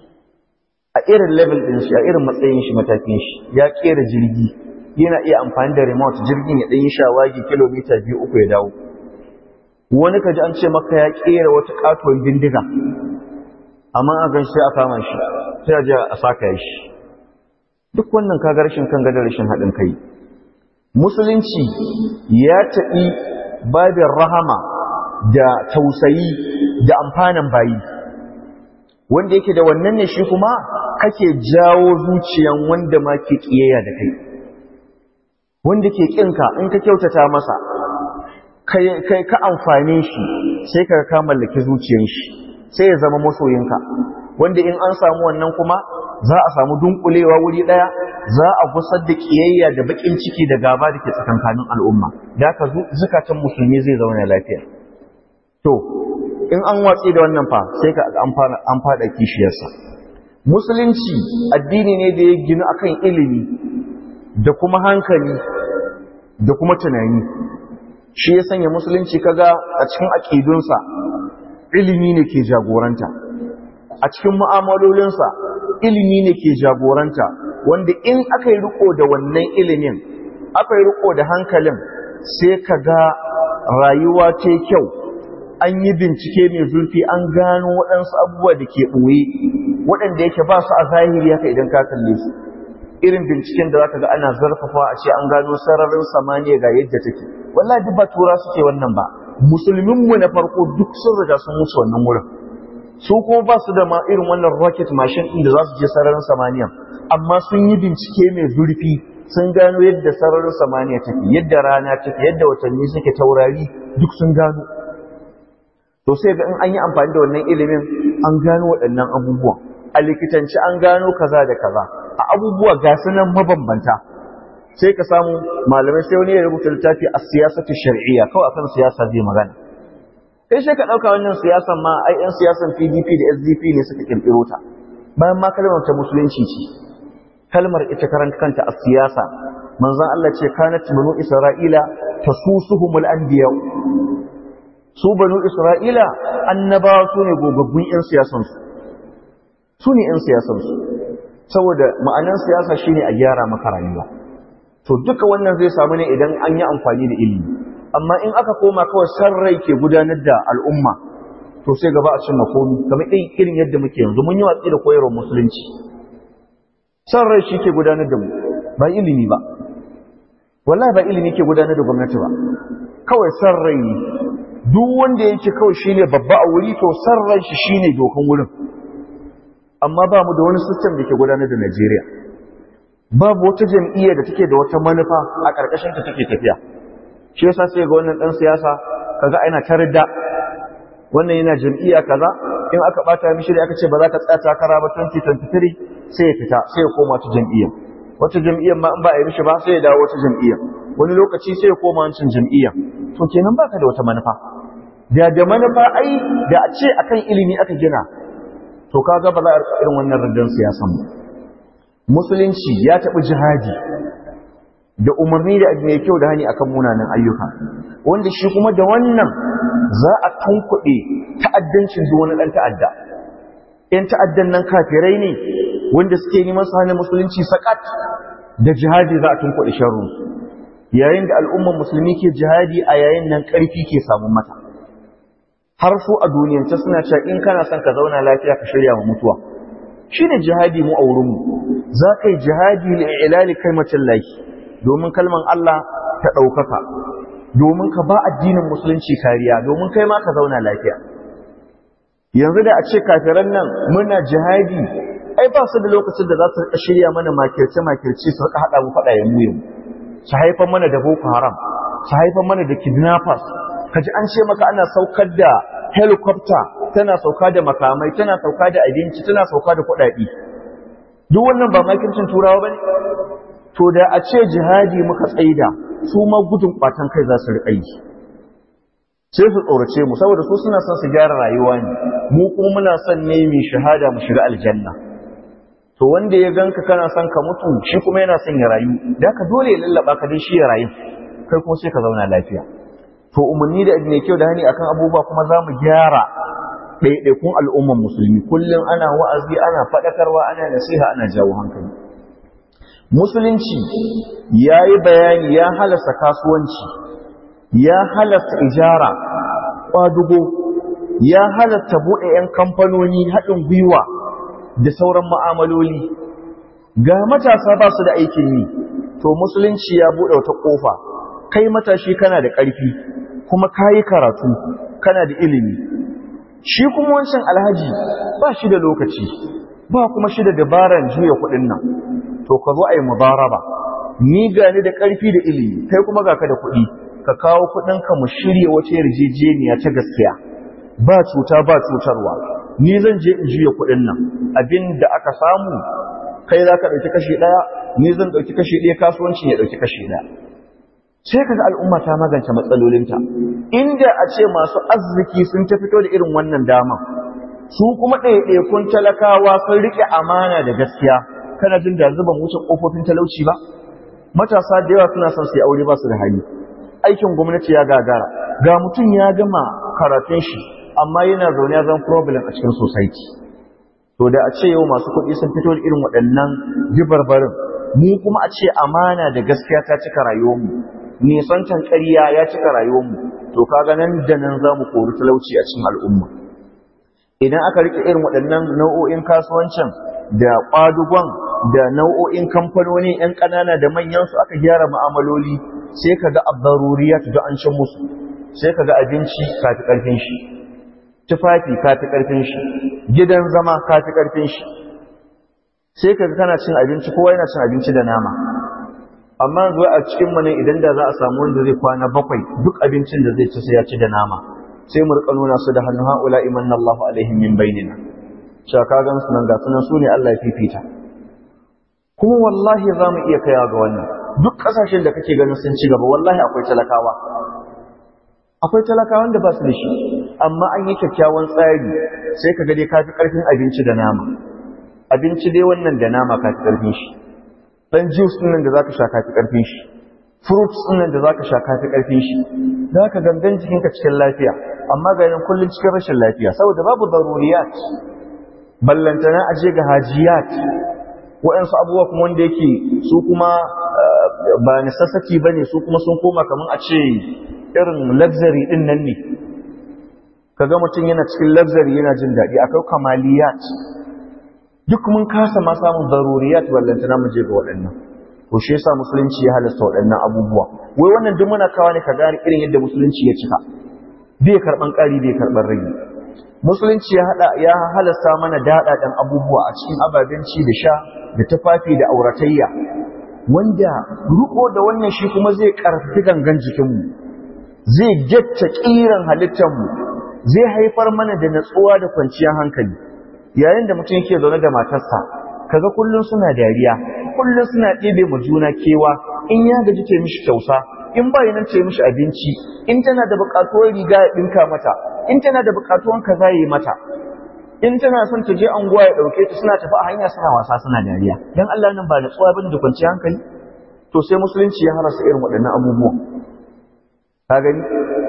a irin level din shi a irin matsayin shi matakin shi ya kera jirgi yana iya amfani da remote jirgin ya ɗan yi shawagi kilomita biyu uku ya dawo wani ka ji an ce maka ya kera wata katuwar bindiga amma a gan sai a kama shi sai a je a saka shi duk wannan kaga rashin kan gadar rashin haɗin kai musulunci ya taɓi babin rahama da tausayi da amfanin bayi wanda yake da wannan ne shi kuma kake jawo zuciyan wanda ma ke ƙiyayya da kai wanda ke ƙinka in ka kyautata masa kai ka amfane shi sai ka ka mallaki zuciyan shi sai ya zama masoyinka wanda in an samu wannan kuma za a samu dunkulewa wuri daya za a gusar da kiyayya da bakin ciki da gaba da ke tsakankanin al'umma da haka zukatan musulmi zai zauna lafiya to in an watsi da wannan fa sai ka an fada kishiyarsa musulunci addini ne da ya ginu akan ilimi da kuma hankali da kuma tunani shi ya sanya musulunci kaga a cikin aƙidunsa ilimi ne ke jagoranta a cikin mu'amalolinsa ilimi ne ke jagoranta wanda in aka yi riko da wannan ilimin aka yi riko da hankalin sai ka ga rayuwa ta kyau an yi bincike mai zurfi an gano waɗansu abubuwa da ke ɓoye waɗanda yake ba su a zahiri haka idan ka kalle su irin binciken da zaka ga ana zarfafa a ce an gano sararin samaniya ga yadda take wallahi duk ba tura suke wannan ba musulmin mu na farko duk sun riga sun musu wannan wurin su kuma ba su da ma irin wannan rocket machine din da za su je sararin samaniya amma sun yi bincike mai zurfi sun gano yadda sararin samaniya take yadda rana take yadda watanni suke taurari duk sun gano to sai ga in an yi amfani da wannan ilimin an gano waɗannan abubuwan a likitanci an gano kaza da kaza a abubuwa ga sunan mabambanta sai ka samu malamai sai wani ya rubuta littafi a siyasatu shar'iyya kawai akan siyasa zai magana kai sai ka dauka wannan siyasan ma ai yan siyasan PDP da SDP ne suka kirkiro ta bayan ma kalmar ta musulunci ce kalmar ita karanta kanta a siyasa manzon Allah ce kanat banu isra'ila tasusuhumul anbiya su banu isra'ila annabawa su ne gogaggun yan siyasansu su ne yan siyasansu saboda ma'anar siyasa shine a gyara maka rayuwa to duka wannan zai samu ne idan an yi amfani da ilimi amma in aka koma kawai san rai ke gudanar da al'umma to sai gaba a cin makomi kamar irin yadda muke yanzu mun yi watsi da koyarwar musulunci san rai shi ke gudanar da mu ba ilimi ba wallahi ba ilimi ke gudanar da gwamnati ba kawai san rai ne duk wanda yake kawai shine babba a wuri to san rai shi shine dokan wurin amma ba mu da wani system da ke gudanar da Najeriya babu wata jam'iyya da take da wata manufa a ƙarƙashin ta take tafiya shi yasa sai ga wannan dan siyasa kaga ana tarda wannan yana jam'iyya kaza in aka bata mishi da aka ce ba za ka tsaya takara ba 2023 sai ya fita sai ya koma ta jam'iyya wata jam'iyyar ma in ba a yi mishi ba sai ya dawo wata jam'iyya wani lokaci sai ya koma wancan jam'iyya to kenan baka da wata manufa da da manufa ai da a ce akan ilimi aka gina to kaga ba za a irin wannan raddan siyasan ba musulunci ya taɓi jihadi da umarni da mai kyau da hani akan munanan ayyuka wanda shi kuma da wannan za a tunkuɗe ta'addancin duk wani ɗan ta'adda ‘yan ta'addan nan kafirai ne wanda suke neman su hana musulunci sakat da jihadi za a tunkuɗe sharru yayin da al'umman musulmi ke jihadi a yayin nan ƙarfi ke samun mata har su a duniyance suna cewa in kana son ka zauna lafiya ka shirya wa mutuwa shi ne jihadi mu a wurinmu za ka yi jihadi li'ilali kalmacin laki domin kalman Allah ta ɗaukaka domin ka ba addinin musulunci kariya domin kai ma ka zauna lafiya yanzu da a ce kafiran nan muna jihadi ai ba su da lokacin da za su rika shirya mana makirce makirce su rika haɗa mu faɗa ya muyin su haifar mana da boko haram su haifar mana da kidnappers kaji an ce maka ana saukar da helicopter tana sauka da makamai tana sauka da abinci tana sauka da kuɗaɗe duk wannan ba makircin turawa bane to da a ce jihadi muka tsaida su ma gudun kwatan kai za su riƙa yi sai su tsorace mu saboda su suna son su gyara rayuwa ne mu kuma muna son ne mai shahada mu shiga aljanna to wanda ya ganka kana son ka mutu shi kuma yana son ya rayu da ka dole ya lallaba ka dai shi ya rayu kai kuma sai ka zauna lafiya to umarni da mai kyau da hani akan abubuwa kuma za mu gyara ɗaiɗaikun al'umman musulmi kullum ana wa'azi ana faɗakarwa ana nasiha ana jawo hankali musulunci ya yi bayani ya halasta kasuwanci ya halasta ijara ƙwadugo ya halasta buɗe 'yan kamfanoni haɗin gwiwa da sauran ma'amaloli ga matasa ba su da aikin yi to musulunci ya buɗe wata ƙofa kai matashi kana da ƙarfi kuma ka yi karatu kana da ilimi shi kuma wancan alhaji ba shi da lokaci ba kuma shi da dabaran juya kuɗin nan to ka zo a yi mubaraba ni gani da ƙarfi da ilimi kai kuma ga ka da kuɗi ka kawo kuɗinka mu shirya wata yarjejeniya ta gaskiya ba cuta ba cutarwa ni zan je in juya kuɗin nan abin da aka samu kai za ka ɗauki kashi ɗaya ni zan ɗauki kashi ɗaya kasuwancin ya ɗauki kashi ɗaya sai kaga al'umma ta magance matsalolinta inda a ce masu arziki sun ta fito da irin wannan dama su kuma ɗaiɗaikun talakawa sun riƙe amana da gaskiya kana jin da zuban wuce ƙofofin talauci ba matasa da yawa suna son su yi aure ba su da hali aikin gwamnati ya gagara ga mutum ya gama karatun shi amma yana zaune ya zama problem a cikin society to da a ce yau masu kuɗi sun fito da irin waɗannan jibarbarin mu kuma a ce amana da gaskiya ta cika rayuwarmu nisancan ƙarya ya cika rayuwarmu to kaga nan da nan za mu kori talauci a cikin al'umma idan aka rike irin waɗannan nau'o'in kasuwancin da ƙwadugon da nau'o'in kamfanoni 'yan ƙanana da manyansu aka gyara ma'amaloli sai ka ga abdaruriyat da an cin musu sai ka ga abinci kafi ƙarfin shi tufafi kafi ƙarfin shi gidan zama kafi ƙarfin shi sai ka kana cin abinci kowa yana cin abinci da nama amma zuwa a cikin mu ne idan da za a samu wanda zai kwana bakwai duk abincin da zai ci sai ya ci da nama sai mu rika nuna su da hannu haula imanna Allahu alaihim min bainina cewa ka gan su nan ga sunan su ne Allah ya fifita kuma wallahi za mu iya kaiwa ga wannan duk kasashen da kake ganin sun ci gaba wallahi akwai talakawa akwai talakawan da ba su da shi amma an yi kyakkyawan tsari sai ka ga dai kafi karfin abinci da nama abinci dai wannan da nama kafi karfin shi dan juice din nan da zaka sha kafi karfin shi fruits din nan da zaka sha kafi karfin shi zaka gangan jikinka cikin lafiya amma ga nan kullun cikin rashin lafiya saboda babu daruriyat ballantana aje ga hajiyat waɗansu abubuwa kuma wanda yake su kuma ba necessity bane su kuma sun koma kaman a ce irin luxury din nan ne kaga mutum yana cikin luxury yana jin daɗi akwai kamaliyat duk mun kasa ma samun daruriyat ballantana mu je ga waɗannan to shi yasa musulunci ya halasta waɗannan abubuwa wai wannan duk muna kawo ne ka gane irin yadda musulunci ya cika bai karɓan ƙari bai karɓan rage musulunci ya hada ya halasta mana daɗaɗen abubuwa a cikin ababen ci da sha da tufafi da auratayya wanda ruko da wannan shi kuma zai ƙarfafi gangan jikinmu zai getta ƙiran halittarmu zai haifar mana da natsuwa da kwanciyar hankali yayin da mutum yake zaune da matarsa kaga kullum suna dariya kullum suna ɗebe ma juna kewa in ya gaji ta mishi kyausa in ba nan ta mishi abinci in tana da buƙatuwar riga ya ɗinka mata in tana da buƙatuwar kaza ya yi mata in tana son ta je anguwa ya ɗauke ta suna tafi a hanya suna wasa suna dariya dan Allah nan ba natsuwa bane da kwanciyar hankali to sai musulunci ya harasa irin waɗannan abubuwan ka gani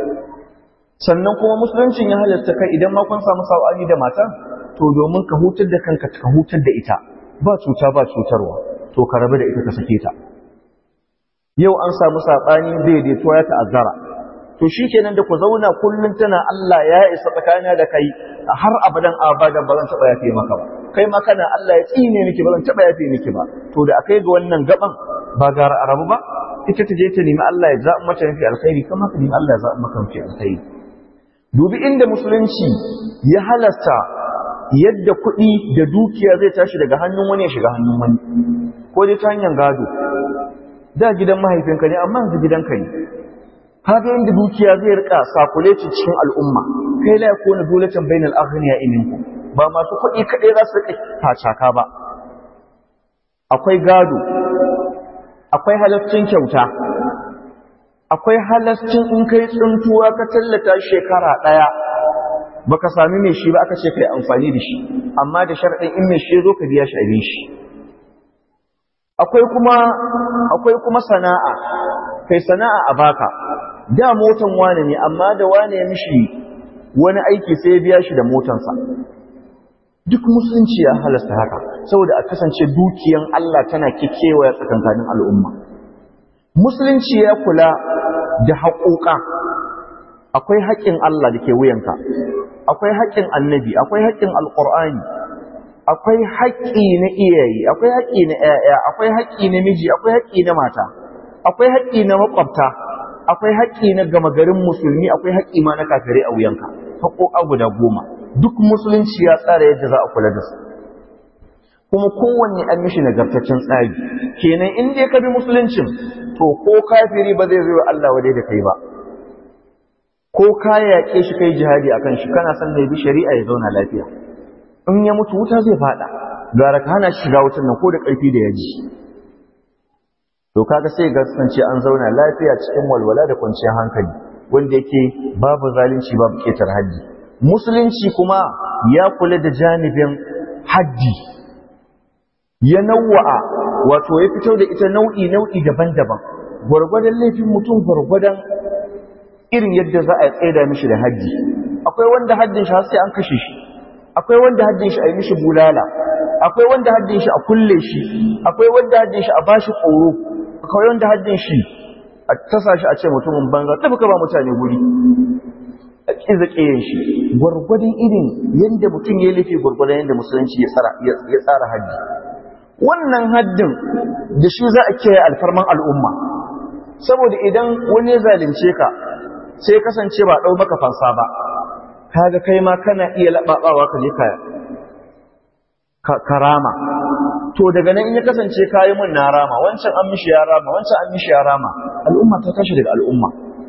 sannan kuma musuluncin ya halatta kai idan ma kun samu sa'ani da mata to domin ka hutar da kanka ka hutar da ita ba cuta ba cutarwa to ka rabu da ita ka sake ta yau an samu saɓani daidaituwa ya ta'azzara to shi kenan da ku zauna kullum tana Allah ya isa tsakanina da kai har abadan abadan ba zan taɓa yafe maka ba kai ma kana Allah ya tsine miki ba zan taɓa yafe miki ba to da akai ga wannan gaban ba gara a rabu ba ita ta je ta nemi Allah ya zaɓi mata mafi alkhairi kama ka nemi Allah ya zaɓi maka mafi alkhairi dubi inda musulunci ya halasta yadda kuɗi da dukiya zai tashi daga hannun wani ya shiga hannun wani ko dai ta hanyar gado da gidan mahaifinka ne amma yanzu gidanka ne kaga inda dukiya zai rika sakuleci cikin al'umma kai la yakuna dulatan bainal aghniya minkum ba masu kuɗi kaɗai za su rika facaka ba akwai gado akwai halaccin kyauta akwai halascin in kai tsuntuwa ka tallata shekara ɗaya baka sami mai shi ba aka ce kai amfani da shi amma da sharɗin in mai shi zo ka biya shi abin shi akwai kuma akwai kuma sana'a kai sana'a a baka da motan wane ne amma da wane ya mishi wani aiki sai ya biya shi da motansa duk musulunci ya halasta haka saboda a kasance dukiyan Allah tana kekewaya tsakankanin al'umma musulunci ya kula da haƙoƙa akwai haƙƙin Allah da ke wuyanka akwai haƙƙin annabi akwai haƙƙin alƙur'ani akwai haƙƙi na iyaye akwai haƙƙi na ƴaƴa akwai haƙƙi na miji akwai haƙƙi na mata akwai haƙƙi na makwabta akwai haƙƙi na gama garin musulmi akwai haƙƙi ma na kafirai a wuyanka haƙoƙa guda goma duk musulunci ya tsara yadda za a kula da su kuma kowanne an mishi nagartaccen tsari kenan in dai ka bi musuluncin to ko kafiri ba zai zo Allah wadai da kai ba ko ka yaƙe shi kai jihadi akan shi kana son da bi shari'a ya zauna lafiya in ya mutu wuta zai fada gara ka hana shiga wutan nan ko da ƙarfi da yaji to kaga sai ga kasance an zauna lafiya cikin walwala da kwanciyar hankali wanda yake babu zalunci babu ketar haddi musulunci kuma ya kula da janibin haddi ya nawa'a wato ya fito da ita nau'i nau'i daban-daban gwargwadon laifin mutum gwargwadon irin yadda za a tsaida mishi da haddi akwai wanda haddin shi har sai an kashe shi akwai wanda haddin shi a yi mishi bulala akwai wanda haddin shi a kulle shi akwai wanda haddin shi a bashi tsoro akwai wanda haddin shi a tasa shi a ce mutumin banza tafi ka ba mutane guri a kiza kiyan shi gwargwadon irin yadda mutum ya laifi gwargwadon yadda musulunci ya tsara haddi wannan haddin da shi za a kiyaye alfarman al'umma saboda idan wani ya zalunce ka sai kasance ba ɗau maka fansa ba kaga kai ma kana iya laɓaɓawa ka je ka karama to daga nan in ya kasance kayi mun na rama wancan an mishi ya rama wancan an mishi ya rama al'umma ta tashi daga al'umma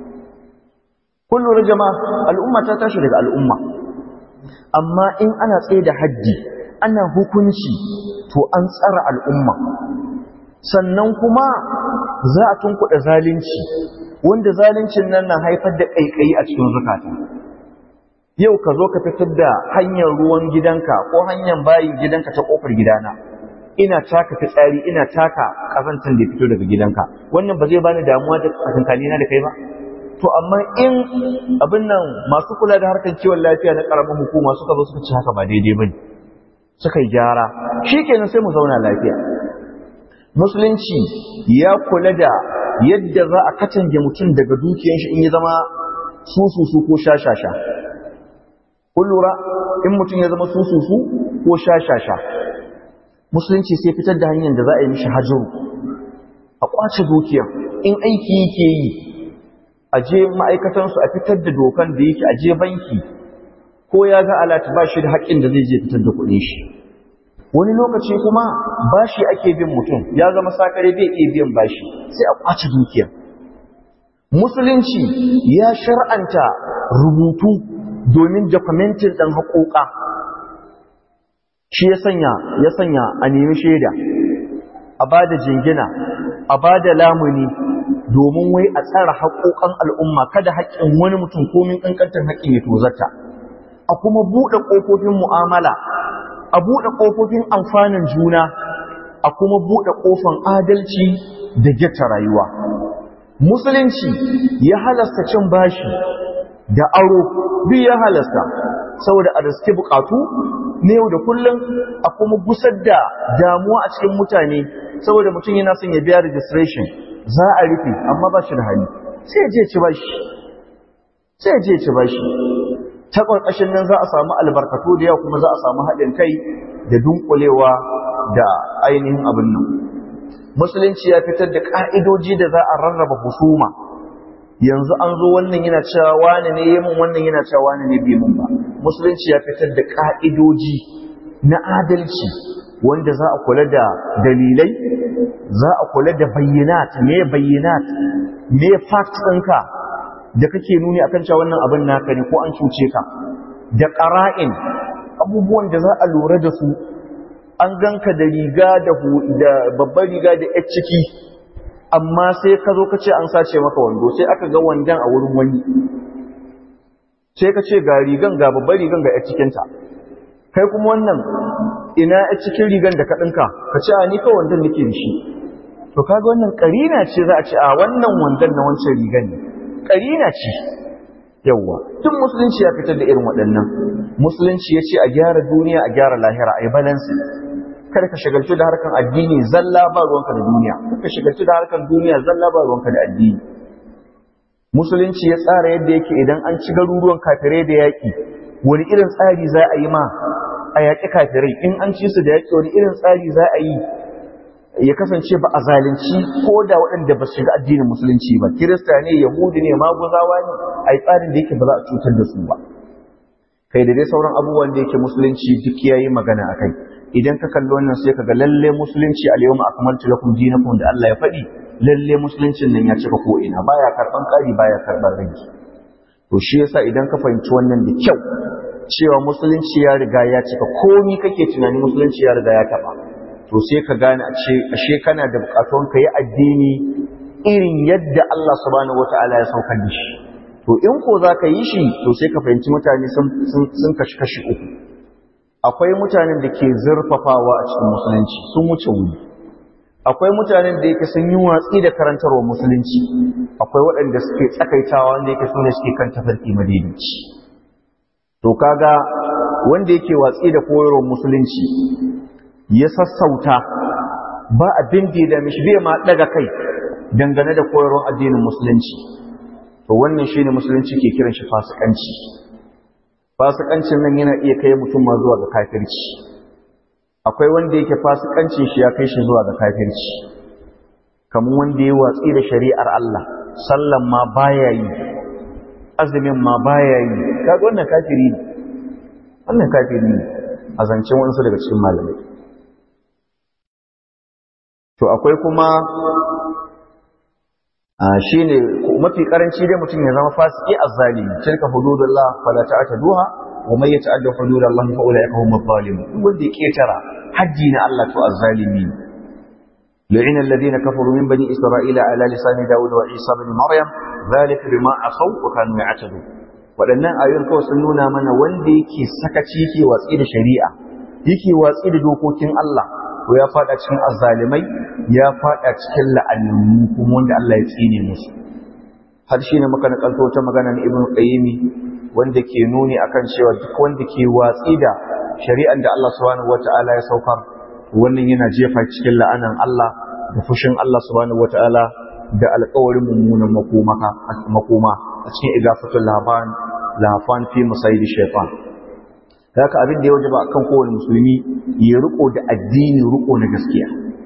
kullu jama'a al'umma ta tashi daga al'umma amma in ana tsaye da haddi ana hukunci to an tsara al'umma sannan kuma za a tunkuɗa zalunci wanda zaluncin nan na haifar da ƙaiƙayi a cikin zukata yau ka zo ka fitar da hanyar ruwan gidanka ko hanyar bayin gidanka ta ƙofar gidana ina taka fitsari ina taka ƙazantar da fito daga gidanka wannan ba zai bani damuwa da tsakankanina da kai ba to amma in abin nan masu kula da harkar kiwon lafiya na ƙaramin hukuma suka zo suka ci haka ba daidai ba ne suka yi gyara shi kenan sai mu zauna lafiya musulunci ya kula da yadda za a katange mutum daga dukiyan shi in ya zama sususu ko shashasha kun lura in mutum ya zama sususu ko shashasha musulunci sai fitar da hanyar da za a yi mishi hajjuru a kwace dukiyan in aiki yake yi a je ma'aikatansu a fitar da dokan da yake a je banki ko ya ga alat ba shi da haƙƙin da zai je fitar da kuɗin shi wani lokaci kuma bashi ake bin mutum ya zama sakare bai iya biyan bashi sai a kwace dukiya musulunci ya shar'anta rubutu domin documentin ɗan haƙoƙa shi ya sanya ya sanya a nemi shaida a ba da jingina a ba da lamuni domin wai a tsara haƙoƙan al'umma kada haƙƙin wani mutum komin ƙanƙantar haƙƙin ya tozarta a kuma buɗe ƙofofin mu'amala a buɗe ƙofofin amfanin juna a kuma buɗe ƙofan adalci da gyata rayuwa musulunci ya halasta cin bashi da aro duk ya halasta saboda a riske buƙatu na yau da kullum a kuma gusar da damuwa a cikin mutane saboda mutum yana son ya biya registration za a rufe amma ba shi da hali sai je ci bashi sai je ci bashi ta ƙarƙashin nan za a samu albarkatu da yawa kuma za a samu haɗin kai da dunkulewa da ainihin abin nan musulunci ya fitar da ƙa'idoji da za a rarraba husuma yanzu an zo wannan yana cewa wani ne yi mun wannan yana cewa wani ne bi mun ba musulunci ya fitar da ƙa'idoji na adalci wanda za a kula da dalilai za a kula da bayyanat me bayyanat me fact ɗinka da kake nuni akan cewa wannan abin naka ne ko an cuce ka da qara'in abubuwan da za a lura da su an ganka da riga da da babbar riga da yar ciki amma sai ka zo ka ce an sace maka wando sai aka ga wandan a wurin wani sai ka ce ga rigan ga babbar rigan ga a cikinta kai kuma wannan ina a cikin rigan da ka ɗinka ka ce a ni ka wandan nake da shi to kaga wannan ƙarina ce za a ce a wannan wandan na wancan rigan ne ƙarina ce yawwa tun musulunci ya fitar da irin waɗannan musulunci ya ce a gyara duniya a gyara lahira a yi balansi kada ka shagaltu da harkan addini zalla ba ruwanka da duniya kada ka shagaltu da harkan duniya zalla ba ruwanka da addini musulunci ya tsara yadda yake idan an ci garuruwan kafirai da yaƙi wani irin tsari za a yi ma a yaƙi kafirai in an ci su da yaƙi wani irin tsari za a yi ya kasance ba a zalunci ko da waɗanda ba su shiga addinin musulunci ba kirista ne yahudi ne maguzawa ne a yi tsarin da yake ba za a cutar da su ba kai da dai sauran abubuwan da yake musulunci duk ya yi magana a kai idan ka kalli wannan sai ka ga lalle musulunci a yau akmaltu lakum dinakum da Allah ya faɗi lalle musuluncin nan ya cika ko ina baya karban ƙari baya karban rage to shi yasa idan ka fahimci wannan da kyau cewa musulunci ya riga ya cika komi kake tunani musulunci ya riga ya taɓa to sai ka gane ashe kana da bukatun ka yi addini irin yadda Allah subhanahu wata'ala ya saukar da shi to in ko za ka yi shi to sai ka fahimci mutane sun kashi kashi uku akwai mutanen da ke zurfafawa a cikin musulunci sun wuce wuri akwai mutanen da yake sun yi watsi da karantarwa musulunci akwai waɗanda suke tsakaitawa wanda yake sune suke kan tafarki madaidaici to kaga wanda yake watsi da koyarwar musulunci ya sassauta ba abin da ya dame shi bai ma daga kai dangane da koyarwar addinin musulunci to wannan shine musulunci ke kiran shi fasikanci fasikancin nan yana iya kai mutum ma zuwa ga kafirci akwai wanda yake fasikancin shi ya kai shi zuwa ga kafirci kamar wanda ya watsi da shari'ar Allah sallan ma baya yi azumin ma baya yi kaga wannan kafiri ne wannan kafiri ne a zancen wasu daga cikin malamai to akwai kuma shi ne mafi karanci dai mutum ya zama fasiki azzalimi tilka hududullah fala ta'taduha wa man yata'adda hududallah fa ulaika humuz zalimun duk wanda ya ketara haji na Allah to azzalimi لعن الذين كفروا من بني إسرائيل على لسان داود وعيسى بن مريم ذلك بما عصوا وكانوا يعتدون waɗannan ayoyin kawai sun nuna mana wanda yake sakaci yake watsi da shari'a yake watsi da dokokin Allah to ya fada cikin azzalimai ya fada cikin la'annu kuma wanda Allah ya tsine musu har shine muka nakalto ta magana na Ibn Qayyim wanda ke nuni akan cewa duk wanda ke watsi da shari'an da Allah subhanahu wata'ala ya saukar wannan yana jefa cikin la'anan Allah da fushin Allah subhanahu wata'ala da alƙawarin mummunan makoma a cikin igafatul laban lafan fi musayidi shaytan haka abin da ya wajaba akan kowane musulmi ya riko da addini riko na gaskiya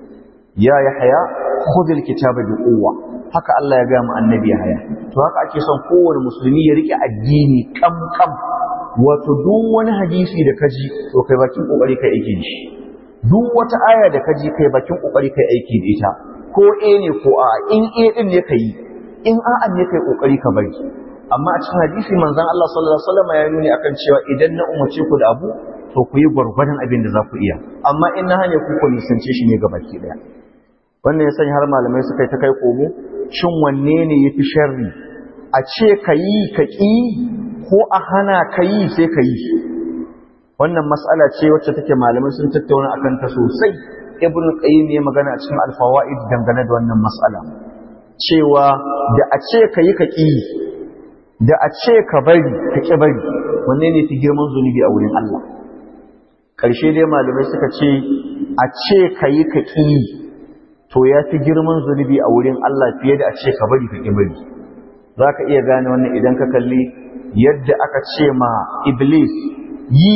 ya yahya khudh alkitaba bi quwwa haka Allah ya ga mu annabi yahya to haka ake son kowane musulmi ya rike addini kam kam wato duk wani hadisi da kaji to kai bakin kokari kai aiki da shi duk wata aya da kaji kai bakin kokari kai aiki da ita ko a ne ko a in a din ne kai in a'a ne kai kokari ka bari amma a cikin hadisi manzon Allah sallallahu alaihi wasallam ya nuni akan cewa idan na umarce ku da abu to ku yi gwargwadon abin da za ku iya amma in na hane ku ku nisance shi ne gabaki daya wannan ya sanya har malamai suka yi ta kai komo shin wanne ne yafi sharri a ce ka yi ka ƙi ko a hana ka yi sai ka yi wannan mas'ala ce wacce take malamai sun tattauna akan ta sosai ibn qayyim ya magana a cikin al-fawaid dangane da wannan mas'ala cewa da a ce ka yi ka ƙi da a ce ka bari ka ƙi bari wanne ne fi girman zunubi a wurin Allah ƙarshe dai malamai suka ce a ce ka yi ka ƙi to ya fi girman zunubi a wurin Allah fiye da a ce ka bari ka ƙi bari za ka iya gane wannan idan ka kalli yadda aka ce ma iblis yi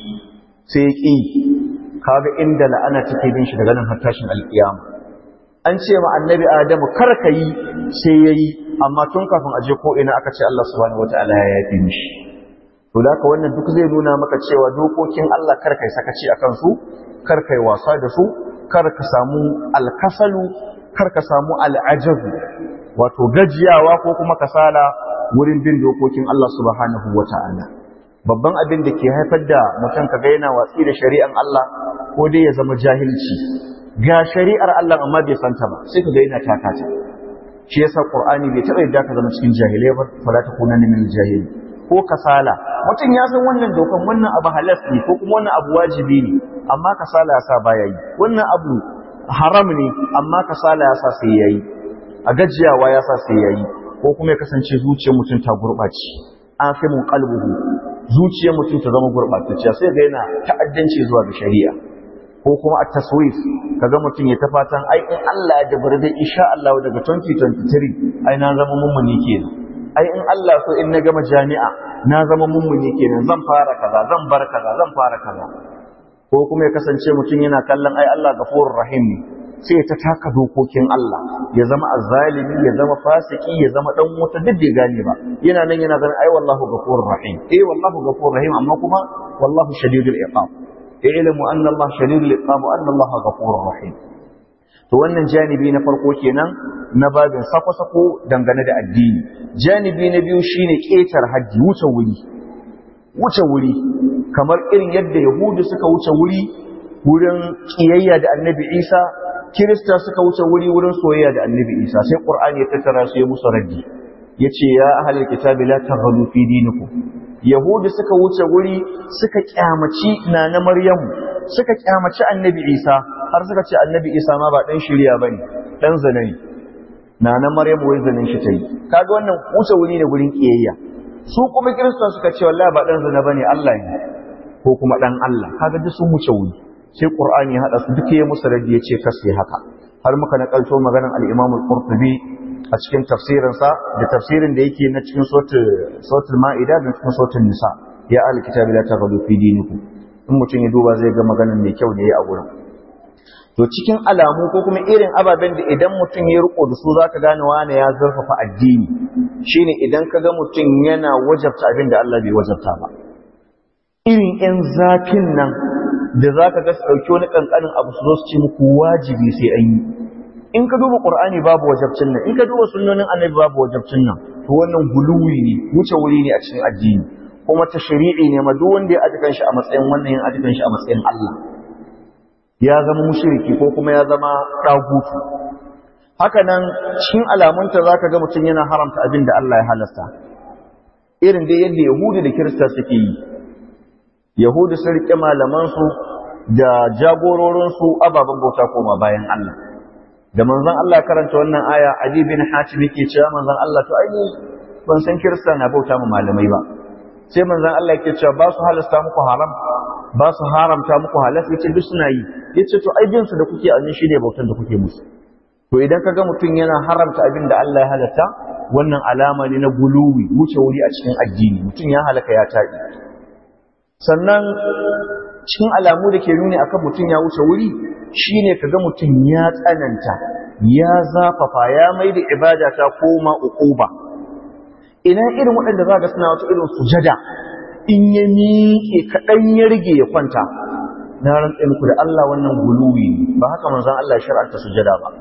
sai ƙi kaga inda la'ana take bin shi daga nan har tashin alƙiyama an ce ma annabi adamu kar ka yi sai ya yi amma tun kafin aje ko ina aka ce Allah subhanahu wataala ya yafi mishi to da wannan duk zai nuna maka cewa dokokin Allah kar kai sakaci akan su kar kai wasa da su kar ka samu alkasalu kar ka samu al'ajabu wato gajiyawa ko kuma kasala wurin bin dokokin Allah subhanahu wataala babban abin da ke haifar da mutum kaga yana watsi da shari'an Allah ko dai ya zama jahilci ga shari'ar Allah amma bai santa ba sai ka ga yana takata shi yasa qur'ani bai taɓa yadda ka zama cikin jahilai ba fala takunanna min jahili ko kasala mutum ya san wannan dokan wannan abu halas ne ko kuma wannan abu wajibi ne amma kasala ya sa baya yi wannan abu haram ne amma kasala ya sa sai yayi a gajiyawa ya sa sai yayi ko kuma ya kasance zuciyar mutum ta gurɓace an fi mun kalbuhu zuciyar mutum ta zama gurɓatacciya sai ga yana ta'addanci zuwa ga shari'a ko kuma a taswif kaga mutum ya ta fatan ai in Allah ya dabar da insha Allah daga 2023 ai na zama mummuni kenan ai in Allah so in na gama jami'a na zama mummuni kenan zan fara kaza zan bar kaza zan fara kaza ko kuma ya kasance mutum yana kallon ai Allah gafurur rahim ne sai ta taka dokokin Allah ya zama azzalimi ya zama fasiki ya zama dan wuta duk bai gane ba yana nan yana ganin ai wallahu ghafurur rahim eh wallahu ghafurur rahim amma kuma wallahu shadidul iqab i'lamu anna Allah shadidul iqab wa anna Allah ghafurur rahim to wannan janibi na farko kenan na babin sako-sako dangane da addini janibi na biyu shine ketar haji wuce wuri wuce wuri kamar irin yadda yahudu suka wuce wuri wurin kiyayya da annabi isa kirista suka wuce wuri wurin soyayya da annabi isa sai qur'ani ya tattara su ya musu raddi yace ya ahlul kitabi la taghlu fi dinikum yahudu suka wuce wuri suka kyamaci na maryamu suka kyamaci annabi isa har suka ce annabi isa ma ba dan shirya bane dan zina ne na na maryamu wai zanin shi tayi kaga wannan wuce wuri ne gurin kiyayya su kuma kirista suka ce wallahi ba dan zina bane Allah ne ko kuma dan Allah kaga duk sun wuce wuri sai Qur'ani ya hada su duka ya musu radi yace kasi haka har muka nakalto maganar al-Imam al-Qurtubi a cikin tafsirin sa da tafsirin da yake na cikin suratul Ma'ida da cikin suratul Nisa ya al-kitabi la taghlu fi dinikum in mutum ya duba zai ga maganar mai kyau da yayi a gurin to cikin alamu ko kuma irin ababen da idan mutum ya riko da su zaka gane wane ya zurfafa addini shine idan kaga mutum yana wajabta abin da Allah bai wajabta ba irin 'yan zafin nan da za ka ga su ɗauki wani ƙanƙanin abu su zo su ce muku wajibi sai an yi in ka duba ƙur'ani babu wajabcin nan in ka duba sunnonin annabi babu wajabcin nan to wannan guluwi ne wuce wuri ne a cikin addini kuma ta shari'i ne ma duk wanda ya ajikan shi a matsayin wannan yin ajikan shi a matsayin Allah ya zama mushriki ko kuma ya zama ɗagutu haka nan cikin alamunta za ka ga mutum yana haramta abin da Allah ya halasta irin dai yadda yahudu da kirista suke yi Yahudu sun riƙe malamansu da jagororinsu ababen bauta koma bayan Allah. Da manzon Allah karanta wannan aya, Ali bin Hatim yake cewa manzon Allah to ai ban san Kirista na bauta ma malamai ba. Sai manzon Allah yake cewa ba su halasta muku haram, ba su haramta muku halas yace duk suna yi. Yace to ai bin su da kuke annin shine bautar da kuke musu. To idan kaga mutum yana haramta abin da Allah ya halatta, wannan alama ne na guluwi, wuce wuri a cikin addini, mutum ya halaka ya taɗi. sannan cikin alamu da ke nuni akan mutum ya wuce wuri shine kaga mutum ya tsananta ya zafafa ya mai da ibada ta koma uquba ina irin waɗanda za ga suna wata irin sujada in ya miƙe kaɗan ya rige ya kwanta na rantsa muku da Allah wannan guluwi ba haka manzon Allah ya shar'anta sujada ba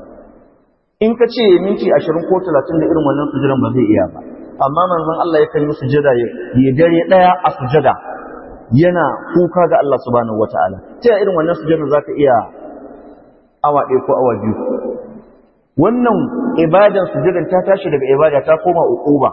in ka ce minti ashirin ko talatin da irin wannan sujadan ba zai iya ba amma manzon Allah yakan yi sujada ya dare ɗaya a sujada yana kuka ga Allah subhanahu wataala ta irin wannan sujada zaka iya awa ɗaya ko awa biyu wannan ibadan sujadan ta tashi daga ibada ta koma uquba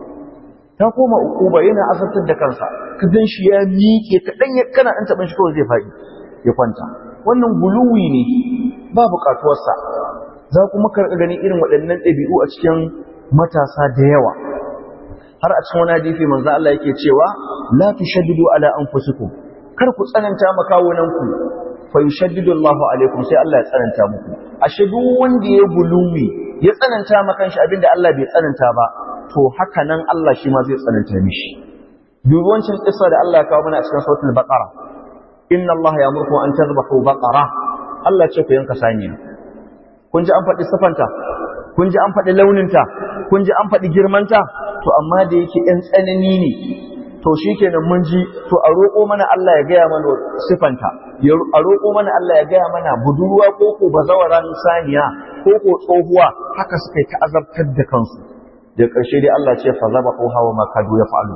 ta koma uquba yana asartar da kansa ka gan shi ya miƙe kaɗan ya kana ɗan taɓin shi kawai zai faɗi ya kwanta wannan guluwi ne ba buƙatuwarsa za kuma karɓi gani irin waɗannan ɗabi'u a cikin matasa da yawa har a cikin wani hadisi manzo Allah yake cewa la tushaddidu ala anfusikum kar ku tsananta makawunanku fa yushaddidu Allahu alaikum sai Allah ya tsananta muku ashe duk wanda ya guluwi ya tsananta maka shi abinda Allah bai tsananta ba to haka nan Allah shi ma zai tsananta mishi duk wancan kissa da Allah ya kawo mana a cikin suratul baqara inna Allah ya'muru an tadhbahu baqara Allah ce ku yanka saniya kun ji an faɗi sifanta kun ji an faɗi launinta kun ji an faɗi girmanta to amma da yake ɗan tsanani ne to shi kenan mun ji to a roƙo mana Allah ya gaya mana sifanta a roƙo mana Allah ya gaya mana budurwa ko ko bazawaran saniya ko ko tsohuwa haka suka yi ta azabtar da kansu da ƙarshe dai Allah ce fa zaba ko hawa ma kadu ya fa'alu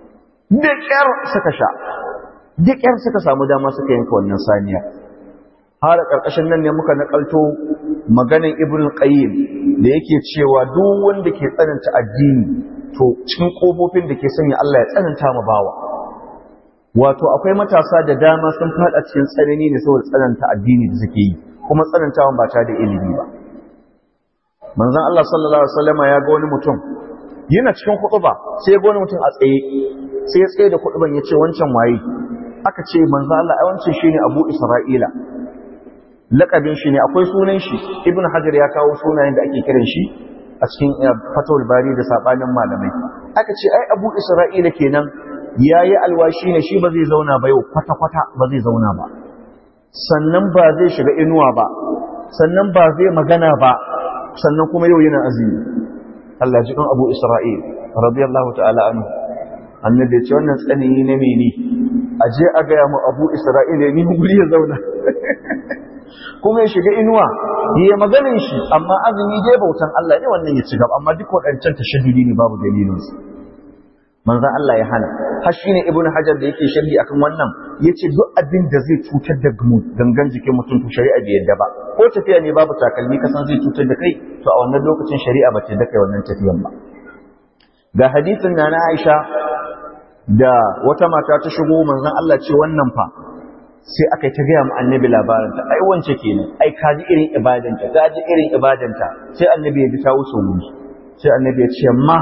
da ƙyar suka sha da ƙyar suka samu dama suka yanka wannan saniya har karkashin nan ne muka nakalto maganin ibn qayyim da yake cewa duk wanda ke tsananta addini to cikin kofofin da ke sanya Allah ya tsananta mu bawa wato akwai matasa da dama sun fada cikin tsanani ne saboda tsananta addini da suke yi kuma tsanantawan ba ta da ilimi ba manzon Allah sallallahu alaihi wasallama ya ga wani mutum yana cikin khutba sai ya ga wani mutum a tsaye sai ya tsaye da khutban ya ce wancan waye aka ce manzon Allah ai wancan shine Abu Isra'ila lakabin shi ne akwai sunan shi Ibn Hajar ya kawo sunayen da ake kiran shi a cikin Fatawul Bari da sabanin malamai aka ce ai Abu Isra'ila kenan yayi alwashi ne shi ba zai zauna ba yau kwata kwata ba zai zauna ba sannan ba zai shiga inuwa ba sannan ba zai magana ba sannan kuma yau yana azumi Allah jikin Abu Isra'il radiyallahu ta'ala anhu annabi ya ce wannan tsanani na mene a je a gaya mu Abu Isra'il ni guri ya zauna kuma ya shiga inuwa ya maganin shi amma azumi dai bautan Allah ne wannan ya ci gaba amma duk waɗancan tashaddudi ne babu dalilinsu manzan Allah ya hana har shi ne ibn hajar da yake sharhi akan wannan ya ce duk abin da zai cutar da gangan jikin mutum to shari'a bai yadda ba ko tafiya ne babu takalmi ka san zai cutar da kai to a wannan lokacin shari'a ba ta yadda kai wannan tafiyan ba ga hadisin na na Aisha da wata mata ta shigo manzan Allah ce wannan fa sai aka yi ta gaya mu annabi labarinta ai wance kenan ai ka ji irin ibadanta ka ji irin ibadanta sai annabi ya ji ta wuce wuri sai annabi ya ce ma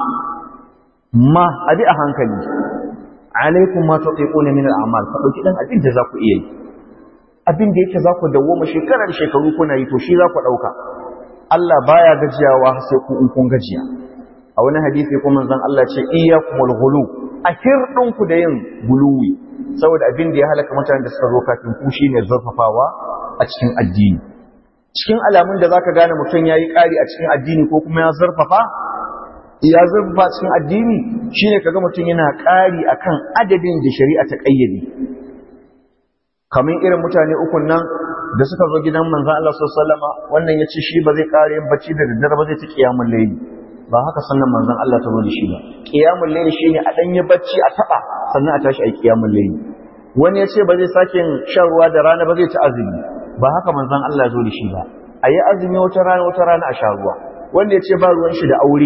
ma abi a hankali alaikum ma tuqiquna min al'amal fa dauki dan abin da za ku iya yi abin da yake za ku dawoma shekarar shekaru kuna yi to shi za ku dauka Allah baya gajiyawa sai ku in kun gajiya a wani hadisi kuma manzon Allah ce iyyakumul ghulu a hirdin ku da yin guluwi saboda abin da ya halaka mutanen da suka zo kafin ku shine zurfafawa a cikin addini cikin alamun da zaka gane mutum yayi ƙari a cikin addini ko kuma ya zurfafa ya zurfa cikin addini shine kaga mutum yana ƙari akan adadin da shari'a ta ƙayyade kamar irin mutane ukun nan da suka zo gidan manzon Allah sallallahu alaihi wasallam wannan yace shi ba zai ƙara yin bacci da daddare ba zai ci kiyamul layli ba haka sannan manzon Allah ta zo da shi ba kiyamul layli shine a dan yi bacci a taba sannan a tashi a kiyamul layli wani yace ba zai sake shan ruwa da rana ba zai ci azumi ba haka manzon Allah ya zo da shi ba ayi azumi wata rana wata rana a sha ruwa wanda yace ba ruwan shi da aure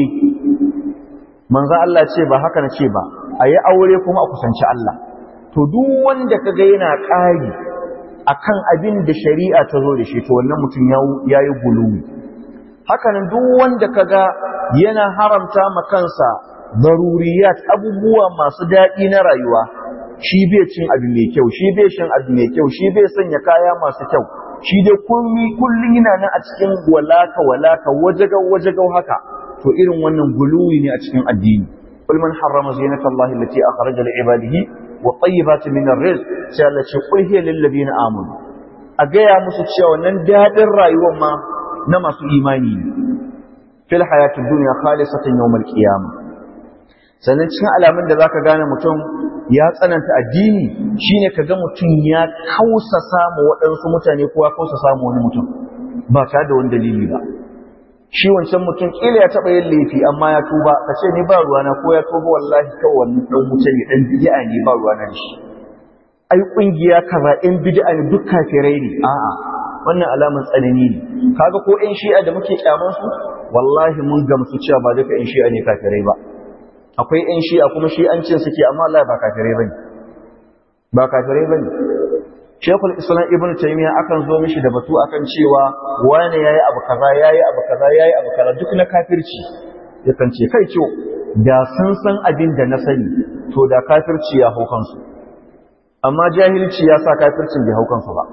manzo Allah ce ba haka na ce ba a yi aure kuma a kusanci Allah to duk wanda kaga yana ƙari akan abin da shari'a ta zo da shi to wannan mutum ya yi guluwi hakanan duk wanda kaga yana haramta ma kansa daruriyat abubuwa masu daɗi na rayuwa shi bai cin abu mai kyau shi bai shan abu mai kyau shi bai sanya kaya masu kyau shi dai kullum yana nan a cikin walaka walaka wajagau wajagau haka to irin wannan guluwi ne a cikin addini qul man harrama zinata allahi allati akhraja li ibadihi wa tayyibati min ar-rizq sai Allah ce qul hiya lil ladina amanu a gaya musu cewa wannan dadin rayuwar ma na masu imani ne fil hayatid dunya khalisatan yawmal qiyamah sannan cikin alamun da zaka gane mutum ya tsananta addini shine kaga mutum ya kausa samu waɗansu mutane ko ya kausa samu wani mutum ba tare da wani dalili ba shi wancan mutum kila ya taɓa yin laifi amma ya tuba ka ce ni ba ruwana ko ya tuba wallahi kawai wannan ɗan wuce ne ɗan bid'a ne ba ruwana da shi ai ƙungiya kaza ɗan bid'a ne duk kafirai ne a'a wannan alaman tsanani ne kaga ko ƴan shi'a da muke kyaman su wallahi mun gamsu cewa ba duka ƴan shi'a ne kafirai ba akwai ƴan shi'a kuma shi'ancin suke amma Allah ba kafirai bane ba kafirai bane Shekul Islam Ibn Taymiyyah akan zo mishi da batu akan cewa wani yayi abu kaza yayi abu kaza yayi abu kaza duk na kafirci yakan ce kai ciwo da sun san abin da na sani to da kafirci ya hau kansu amma jahilci ya sa kafircin bai hau kansu ba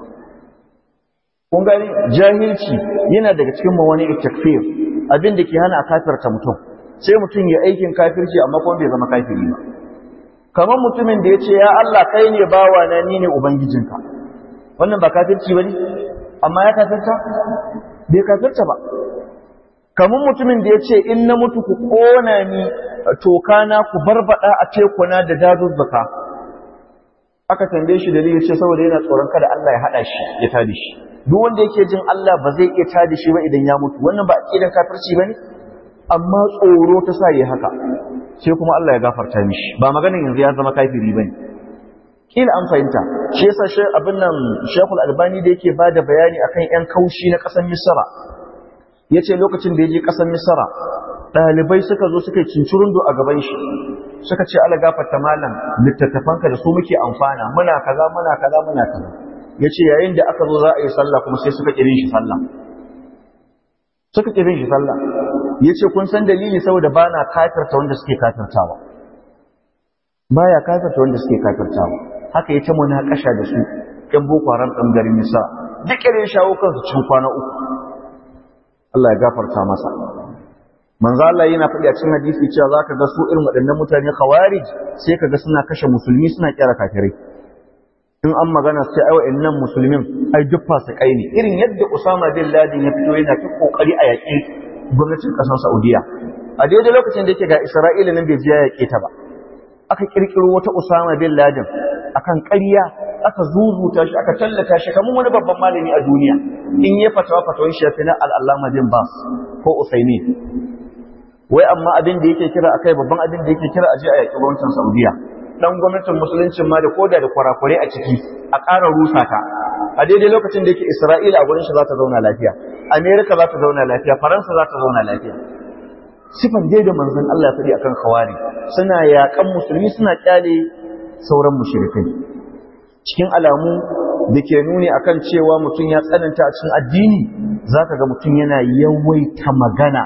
kun gani jahilci yana daga cikin mawani takfir abin da ke hana a kafirta mutum sai mutum ya aikin kafirci amma kuma bai zama kafiri ba kamar mutumin da ya ce ya Allah kai ne bawa na ni ne ubangijinka wannan ba kafirci bane amma ya kafirta bai kafirta ba kamar mutumin da ya ce in na mutu ku kona ni tokana ku barbada a tekuna da dazuzzuka aka tambaye shi dalili ce saboda yana tsoron kada Allah ya hada shi ya tada shi duk wanda yake jin Allah ba zai iya tada shi ba idan ya mutu wannan ba aqidan kafirci bane amma tsoro ta sa yi haka sai kuma Allah ya gafarta mishi ba maganin yanzu ya zama kafiri bane kila an fahimta shi yasa shi abin nan Sheikhul Albani da yake bada bayani akan yan kaushi na ƙasar Misra yace lokacin da yaje ƙasar Misra ɗalibai suka zo suka cincirundo a gaban shi suka ce ala gafarta malam littattafanka da su muke amfana muna kaza muna kaza muna kaza yace yayin da aka zo za a yi sallah kuma sai suka kirin shi sallah suka kirin shi sallah yace kun san dalili saboda bana kafirta wanda suke kafirtawa baya kafirta wanda suke kafirtawa haka yace munakasha da su ɗan boko haram ɗan garin nisa duk irin shawo kansu cikin kwana uku Allah ya gafarta masa manzo Allah yana faɗi a cikin hadisi cewa zaka ga su irin waɗannan mutane khawarij sai kaga suna kashe musulmi suna kira kafirai in an magana sai ai wa'annan musulmin ai duk fasikai ne irin yadda Usama bin Laden ya fito yana ta kokari a yaƙi gwamnatin ƙasar Saudiya a daidai lokacin da yake ga Isra'ila nan bai je ya yaƙe ta ba aka kirkiro wata Usama bin Laden akan ƙarya aka zuzuta shi aka tallata shi kamar wani babban malami a duniya in ya fatawa fatawan shi na al-Allama bin Bas ko Usaimin wai amma abin da yake kira akai babban abin da yake kira aje a yaƙi gwamnatin Saudiya dan gwamnatin musuluncin ma da koda da kwarakure a ciki a ƙara rusa ta a daidai lokacin da yake Isra'ila a gurin shi za ta zauna lafiya Amerika za ta zauna lafiya Faransa za ta zauna lafiya sifan dai da manzon Allah ya faɗi akan khawari suna yaƙan musulmi suna kyale sauran mushrikai cikin alamu da ke nuni akan cewa mutum ya tsananta a cikin addini zaka ga mutum yana yawaita magana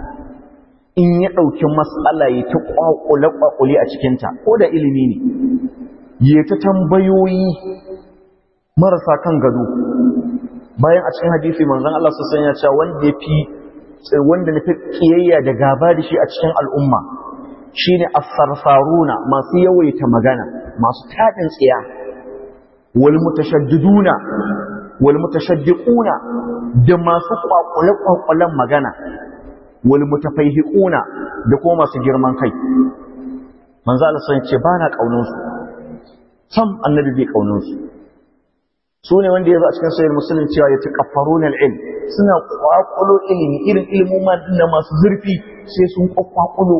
in ya ɗauki matsala ya ta ƙwaƙule-ƙwaƙule a cikinta ko da ilimi ne ya ta tambayoyi marasa kan gado bayan a cikin hadisi manzon Allah su sanya cewa wanda ya fi wanda na fi ƙiyayya da gaba da shi a cikin al'umma shine as-sarsaruna masu yawaita magana masu taɗin tsiya wal mutashaddiduna wal mutashaddiquna da masu ƙwaƙule-ƙwaƙulen magana wal mutafaihiquna da kuma masu girman kai manzo Allah sun ce bana kaunin su sam annabi bai kaunin su su ne wanda yazo a cikin sahih muslim cewa ya taqaffaruna al-ilm suna kwakulo ilimi irin ilimin ma dinna masu zurfi sai sun kwakulo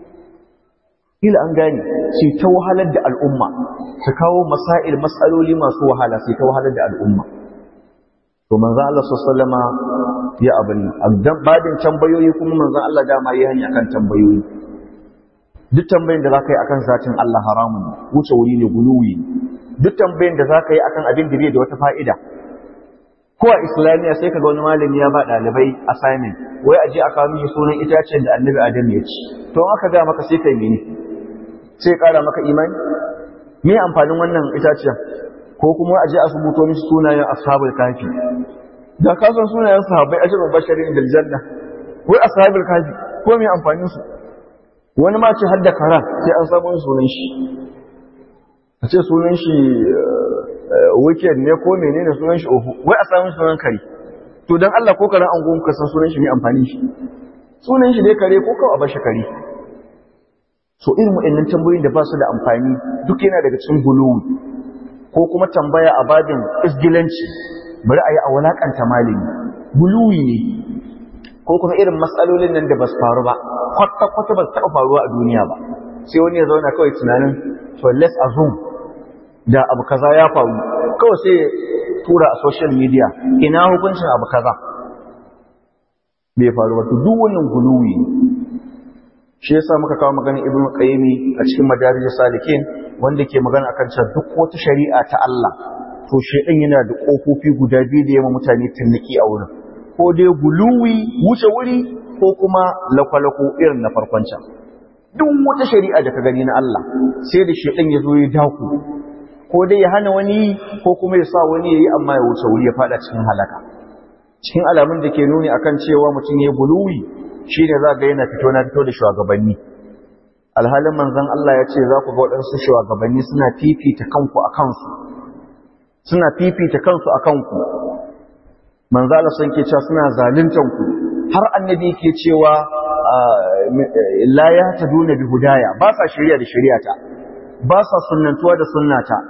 ila an gane sai ta wahalar da al'umma su kawo masail masaloli masu wahala sai ta wahalar da al'umma to manzo Allah sallama ya abin babin tambayoyi kuma manzo Allah dama yi hanya kan tambayoyi duk tambayin da zaka yi akan zatin Allah haramun wuce wuri ne guluwi duk tambayin da zaka yi akan abin da bai da wata fa'ida ko a islamiya sai kaga wani malami ya ba dalibai assignment wai aje aka mishi sunan itacen da annabi adam ya ci to aka ga maka sai kai mene sai kara maka imani me amfanin wannan itacen ko kuma a je a rubuto mishi sunayen ashabul kafi da ka san sunayen sahabbai ajrul basharin dal janna wai ashabul kafi ko me amfanin su wani ma ce har da karan sai an samu sunan shi a ce sunan shi weekend ne ko menene sunan shi ofu wai a samu sunan kare to dan Allah ko karan an gonka san sunan shi me amfanin shi sunan shi dai kare ko kawai a bashi kare so irin waɗannan tambayoyin da ba su da amfani duk yana daga cikin guluwi ko kuma tambaya a babin isgilanci bari a yi a walakanta malami guluwi ne ko kuma irin matsalolin nan da ba su faru ba kwata-kwata ba su taɓa faruwa a duniya ba sai wani ya zauna kawai tunanin to let's assume da abu kaza ya faru kawai sai tura a social media ina hukuncin abu kaza bai faru ba to duk wannan guluwi ne shi yasa muka kawo maganin ibn qayyimi a cikin madarijus salikin wanda ke magana akan cewa duk wata shari'a ta Allah to shedan yana da kofofi guda biyu da yamma mutane tunniki a wurin ko dai guluwi wuce wuri ko kuma lakwalako irin na farkon can duk wata shari'a da ka gani na Allah sai da shedan ya zo ya daku ko dai ya hana wani ko kuma ya sa wani yayi amma ya wuce wuri ya fada cikin halaka cikin alamun da ke nuni akan cewa mutum ya guluwi shi ne za ga yana fito na fito da shugabanni alhalin manzan Allah ya ce za ku ga waɗansu shugabanni suna fifita kanku a kansu suna fifita kansu a kanku manzan Allah sun ke cewa suna zaluntanku har annabi ke cewa la ya ta duna bi hudaya ba sa shirya da shiryata ba sa sunnantuwa da sunnata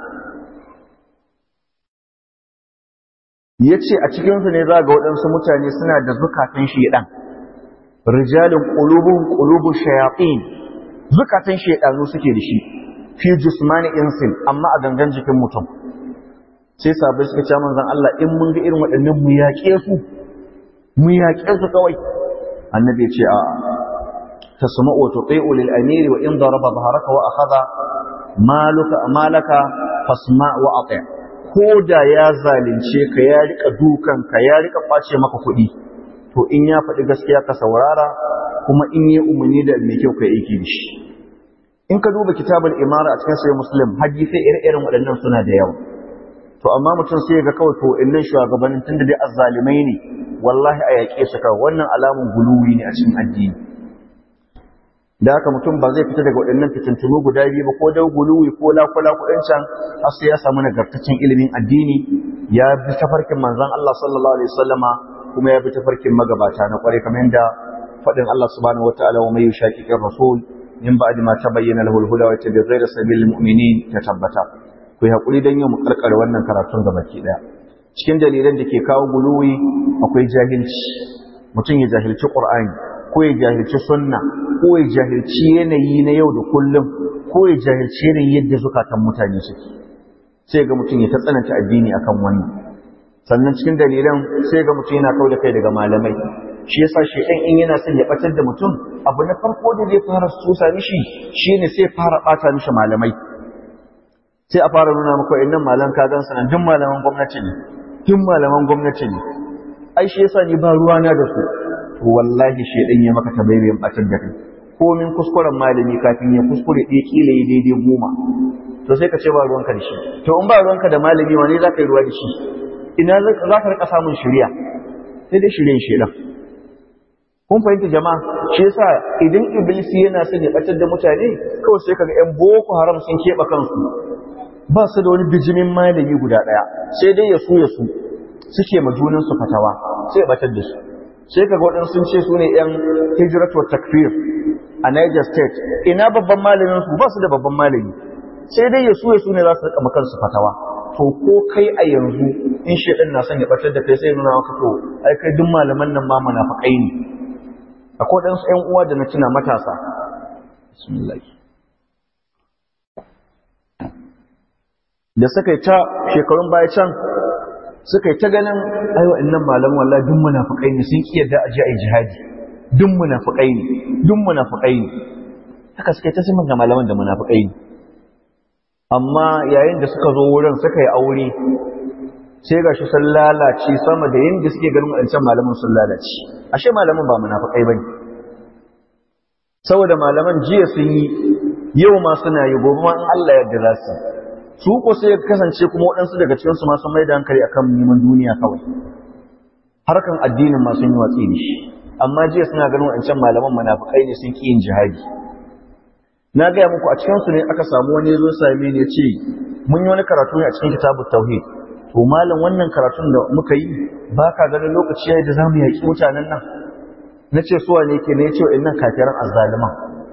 ya ce a cikinsu ne za ga waɗansu mutane suna da zukatan shiɗan rijalin qulubuhum qulubu shayatin zukatan shaydanu suke da shi fi jismani insin amma a gangan jikin mutum sai sabai suka ce manzon Allah in mun ga irin waɗannan mu yaƙe su mu yaƙe su kawai annabi ya ce a tasma'u wa tuti'u lil amiri wa in daraba dhahraka wa akhadha maluka malaka fasma wa ati ko da ya zalunce ka ya rika dukan ka ya rika kwace maka kuɗi to in ya faɗi gaskiya ka saurara kuma in yi umarni da mai kyau ka yi aiki da shi in ka duba kitabul imara a cikin sahih muslim hadisi ire-iren waɗannan suna da yawa to amma mutum sai ga kawai to innan shugabannin tunda dai azzalimai ne wallahi a yaƙe su kawai wannan alamun guluwi ne a cikin addini da haka mutum ba zai fita daga waɗannan fitintunu guda biyu ba ko da guluwi ko lakula kuɗin can har sai ya samu nagartaccen ilimin addini ya bi tafarkin manzon Allah sallallahu alaihi wasallama kuma ya bi tafarkin magabata na kwarai kamar yadda faɗin Allah subhanahu wataala wa may yushaqiqir rasul min ba'di ma tabayyana lahu al-huda wa yattabi' ghayra sabilil mu'minin ta tabbata ku yi haƙuri don yin mu karkare wannan karatun ga baki ɗaya cikin dalilan da ke kawo guluwi akwai jahilci mutum ya jahilci ƙur'ani ko ya jahilci sunna ko ya jahilci yanayi na yau da kullum ko ya jahilci yanayi yadda zukatan mutane suke sai ga mutum ya ta tsananta addini akan wannan sannan cikin dalilan sai ga mutum yana kau da kai daga malamai shi yasa shedan in yana son ya batar da mutum abu na farko da zai fara susa mishi shine sai fara bata mishi malamai sai a fara nuna maka innan malan ka gan sanan duk malaman gwamnati ne duk malaman gwamnati ne ai shi yasa ni ba ruwa na da su to wallahi shedan ya maka tabayyin batar da kai komin kuskuren malami kafin ya kuskure ɗaya kila yi daidai goma to sai ka ce ba ruwanka da shi to in ba ruwanka da malami wane za ka yi ruwa da shi ina za ka rika samun shirya sai dai shiryen shedan kun fahimta jama'a shi yasa idan iblis yana son ya batar da mutane kawai sai kaga yan boko haram sun keɓe kansu ba su da wani bijimin malami guda ɗaya sai dai ya su ya su suke ma junansu fatawa sai ya batar da su sai kaga waɗansu sun ce su ne yan hijratu takfir a Niger State ina babban malamin su ba su da babban malami sai dai ya su ya su ne za su rika kansu fatawa to ko kai a yanzu in shedan na son ya batar da kai sai nuna maka to ai kai duk malaman nan ma munafikai ne akwai ɗansu ‘yan uwa da na tuna matasa bismillah da suka yi ta shekarun baya can suka yi ta ganin aiwa innan malam wallahi duk munafikai ne sun kiyar da aje a yi jihadi duk munafikai ne duk munafikai ne haka suka yi ta siman ga malaman da munafikai ne amma yayin da suka zo wurin suka yi aure sai ga shi sun lalace sama da yadda suke ganin waɗancan malaman sun lalace ashe malaman ba munafikai bane saboda malaman jiya sun yi yau ma suna yi gobe ma in Allah yarda za su su ko sai kasance kuma waɗansu daga cikin su ma sun mai da hankali akan neman duniya kawai harkan addinin ma sun yi watsi da shi amma jiya suna ganin waɗancan malaman munafikai ne sun ki yin jihadi na gaya muku a cikin su ne aka samu wani zo same ni ya ce mun yi wani karatu ne a cikin kitabut tauhid to malam wannan karatun da muka yi ba ka ganin lokaci yayi da zamu yaki mutanen nan nace su wane ke ne yace wa'annan kafiran azzaliman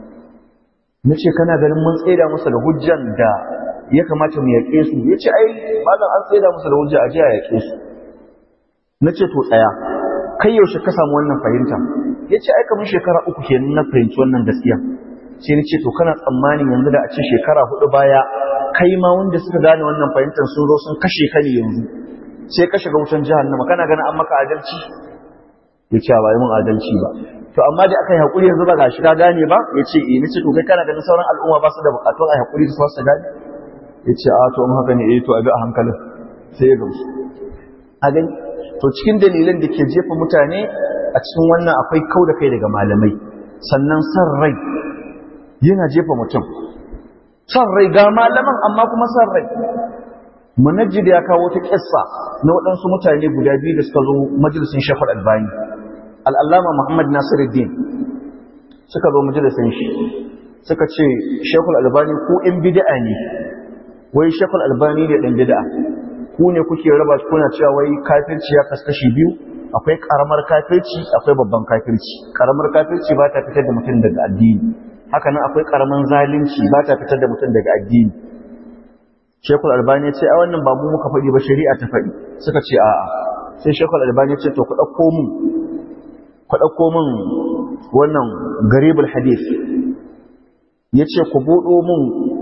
nace kana ganin mun tsaida musu da hujjan da ya kamata mu yake su yace ai malam an tsaida musu da hujja a ji a yake su nace to tsaya kai yaushe ka samu wannan fahimta yace ai kamar shekara uku kenan na fahimci wannan gaskiya sai nace to kana tsammanin yanzu da a ce shekara hudu baya kai ma wanda suka gane wannan fahimtar sun zo sun kashe ka ne yanzu sai ka shiga wutan jahannama kana ganin an maka adalci ya ce ba yi mun adalci ba to amma da aka yi haƙuri yanzu ba ga shi ka gane ba ya ce eh ni ce to kai kana ganin sauran al'umma ba su da buƙatun a yi haƙuri su su gane ya ce a to in haka ne eh to a bi a hankalin sai ya gamsu a gani to cikin dalilan da ke jefa mutane a cikin wannan akwai kau da kai daga malamai sannan san rai yana jefa mutum son rai ga malaman amma kuma son rai munajjid ya kawo ta kissa na waɗansu mutane guda biyu da suka zo majalisin shafar albani al'allama muhammad nasiruddin suka zo majalisin shi suka ce shekul albani ko in bid'a ne wai shekul albani ne ɗan bid'a ku ne kuke raba kuna cewa wai kafirci ya kaskashi biyu akwai karamar kafirci akwai babban kafirci karamar kafirci ba ta fitar da mutum daga addini haka nan akwai karamin zalunci ba ta fitar da mutum daga addini shekul albani ce a wannan babu muka faɗi ba shari'a ta faɗi suka ce a'a sai shekul albani ce to ku ɗauko mun ku ɗauko mun wannan garibul hadith ya ce ku buɗo mun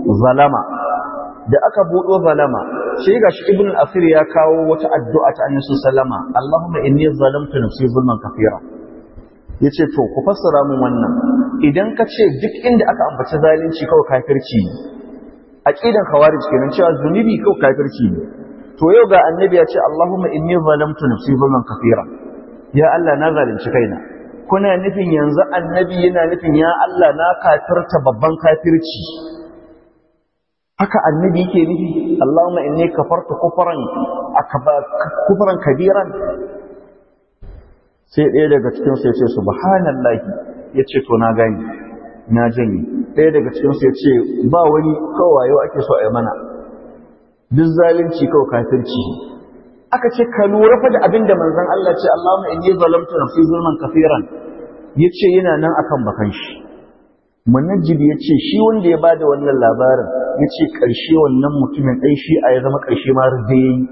zalama da aka buɗo zalama sai gashi ibn al-asir ya kawo wata addu'a ta annabi sallama Allahumma inni zalamtu nafsi zulman kathira yace to ku fassara mun wannan idan ka ce duk inda aka ambaci zalunci kawai kafirci ne aqidan khawarij kenan cewa zunubi kawai kafirci ne to yau ga annabi ya ce Allahumma inni zalamtu nafsi zulman kathira ya Allah na zalunci kaina kuna nufin yanzu annabi yana nufin ya Allah na kafirta babban kafirci haka annabi yake nufi Allahumma inni kafartu kufran kufran kabiran sai ɗaya daga cikin su yace subhanallahi yace to na gani na janye ɗaya daga cikin su yace ba wani kawayo ake so a yi mana duk zalunci kawai kafirci aka ce ka lura fa da abin da manzon Allah ce Allahumma inni zalamtu nafsi zulman kafiran yace yana nan akan bakan shi munajjid yace shi wanda ya bada wannan labarin yace karshe wannan mutumin dai shi a ya zama karshe ma rubbe yayi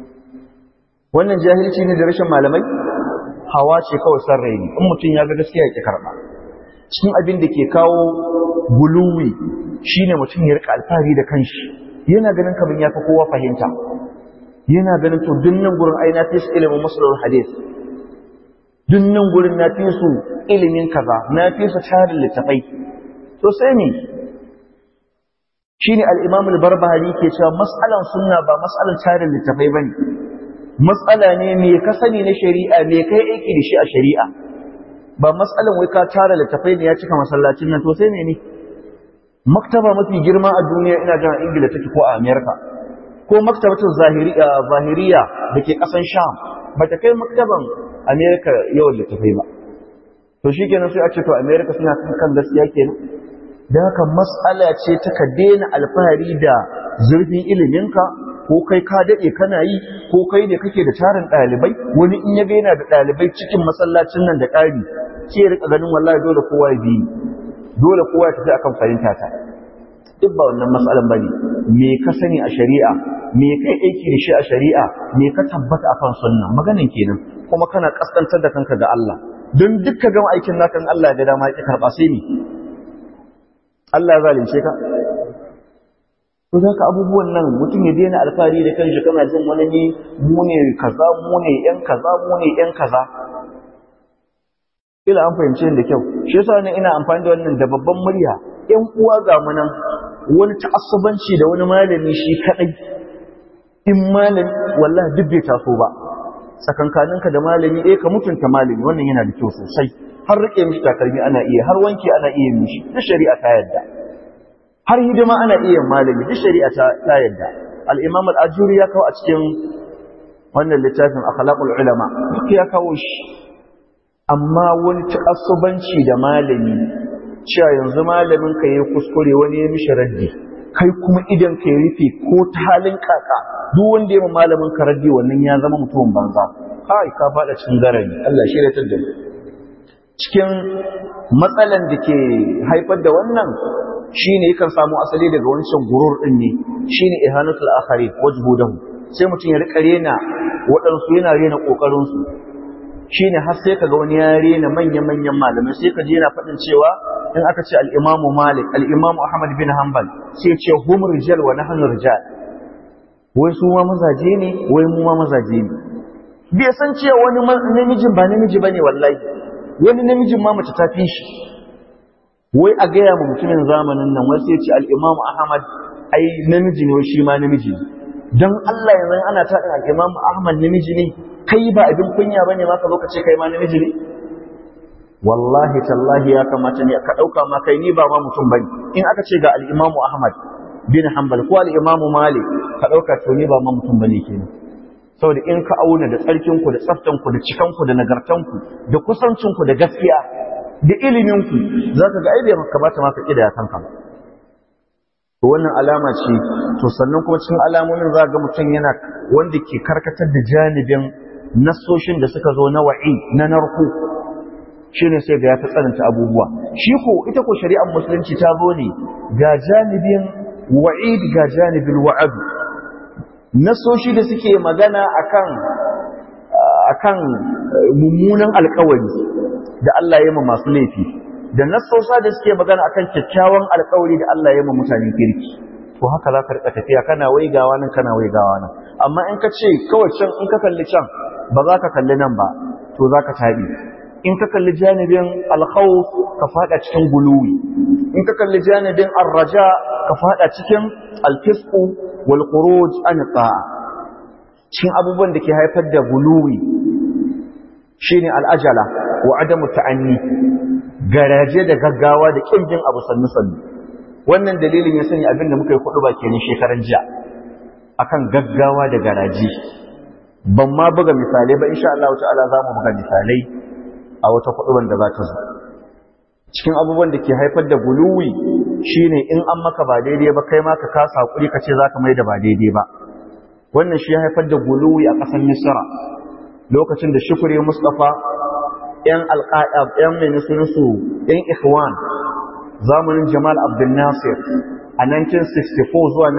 wannan jahilci ne da rashin malamai hawa ce kawai san rai ne in mutum ya ga gaskiya ya karba cikin abin da ke kawo guluwi shine mutum ya rika alfahari da kanshi yana ganin kamar ya fi kowa fahimta yana ganin to dunnan gurin ai na fi su ilimin masalar hadis dunnan gurin na fi su ilimin kaza na fi su tarin littafai to sai ne shine al-imam al-barbahari ke cewa mas'alan sunna ba mas'alan tarin littafai bane mas'ala ne me ka sani na shari'a me kai aiki da shi a shari'a ba mas'alan wai ka tara littafai ne ya cika masallacin nan to sai ne ne maktaba mafi girma a duniya ina jin ingila take ko a america ko maktabatul zahiriya zahiriya dake kasan sham bata kai maktaban america yawan littafai ba to shikenan sai a ce to america suna kan gaskiya kenan dan haka mas'ala ce ta ka daina alfahari da zurfin iliminka ko kai ka dade kana yi ko kai ne kake da tarin dalibai wani in ya ga yana da dalibai cikin masallacin nan da ƙari sai ya rika ganin wallahi dole kowa ya bi dole kowa ya tafi akan fahimta ta duk ba wannan matsalan bane me ka sani a shari'a me kai aiki da shi a shari'a me ka tabbata akan sunna maganan kenan kuma kana kaskantar da kanka ga Allah don duk ka gama aikin naka in Allah ya ga dama ya karba sai ni Allah ya zalunce ka to zaka abubuwan nan mutum ya daina alfahari da kanshi kana jin wani ne mu ne kaza mu ne yan kaza mu ne yan kaza ila an fahimce da kyau shi yasa ne ina amfani da wannan da babban murya ƴan uwa ga mu nan wani ta'assubanci da wani malami shi kadai in malami wallahi duk bai taso ba tsakankaninka da malami eh ka mutunta malami wannan yana da kyau sosai har rike mishi takalmi ana iya har wanki ana iya mishi duk shari'a ta yadda har hidima ana iya malami duk shari'a ta yadda al-imam al-ajuri ya kawo a cikin wannan littafin akhlaqul ulama duk ya kawo shi amma wani ta'assubanci da malami cewa yanzu malamin ka yayi kuskure wani ya mishi raddi kai kuma idan ka rufe ko ta halin kaka duk wanda ya ma malamin ka raddi wannan ya zama mutumin banza kai ka fada cikin garari Allah shi ya tada cikin matsalan da ke haifar da wannan shine yakan samu asali daga wancan gurur din ne shine ihanatul akhari wajhudahu sai mutum ya rika rena waɗansu yana rena kokarin su shine har sai kaga wani ya rena manya-manyan malamai sai kaje yana faɗin cewa in aka ce al-Imam Malik al-Imam Ahmad bin Hanbal sai ce hum rijal wa nahnu rijal wai su ma mazaje ne wai mu ma mazaje ne bai san cewa wani namijin ba namiji bane wallahi wani namijin ma mace ta fi shi wai a gaya ma mutumin zamanin nan wai sai ce al-Imam Ahmad ai namiji ne wai shi ma namiji ne dan Allah yanzu ana ta al-Imam Ahmad namiji ne kai ba abin kunya ba ne ma ka zo ka ce kai ma namiji ne wallahi tallahi ya kamata ne ka ɗauka ma kai ni ba ma mutum bane in aka ce ga al-imamu ahmad bin hanbal ko al-imamu malik ka ɗauka to ni ba ma mutum bane kenan saboda in ka auna da tsarkin ku da tsaftan ku da cikan ku da nagartan ku da kusancin ku da gaskiya da ilimin ku zaka ga ai bai kamata ma ka kida kanka ba to wannan alama ce to sannan kuma cikin alamomin za ga mutum yana wanda ke karkatar da janibin nassoshin da suka zo na wa'i na narko shine sai ga ya ta tsananta abubuwa shi ko ita ko shari'ar musulunci ta zo ne ga janibin wa'id ga janibin wa'ad nassoshi da suke magana akan akan mummunan alkawari da Allah ya yi masu laifi da nassosa da suke magana akan kyakkyawan alkawari da Allah ya yi mutanen kirki to haka za ka rika tafiya kana waigawa nan kana waigawa nan amma in ka ce kawai can in ka kalli can ba za ka kalli nan ba to za ka taɓi in ka kalli janibin alkhawf ka fada cikin guluwi in ka kalli janibin arraja ka fada cikin alfisqu wal khuruj an ta'a cikin abubuwan da ke haifar da guluwi shine al'ajala wa adamu ta'anni garaje da gaggawa da kin jin abu sannu sannu wannan dalilin ya sani abin da muka yi kudu ba kenan shekaran jiya akan gaggawa da garaje ban ma buga misalai ba insha Allah ta'ala za mu buga misalai a wata kudu da za ta zo cikin abubuwan da ke haifar da guluwi shine in an maka ba daidai ba kai ma ka kasa hakuri ka ce zaka mai da ba daidai ba wannan shi ya haifar da guluwi a ƙasar Misra lokacin da Shukri Mustafa ‘yan alƙa'ab, ‘yan mai su ‘yan Ikhwan, zamanin Jamal Abdul Nasir a 1964 zuwa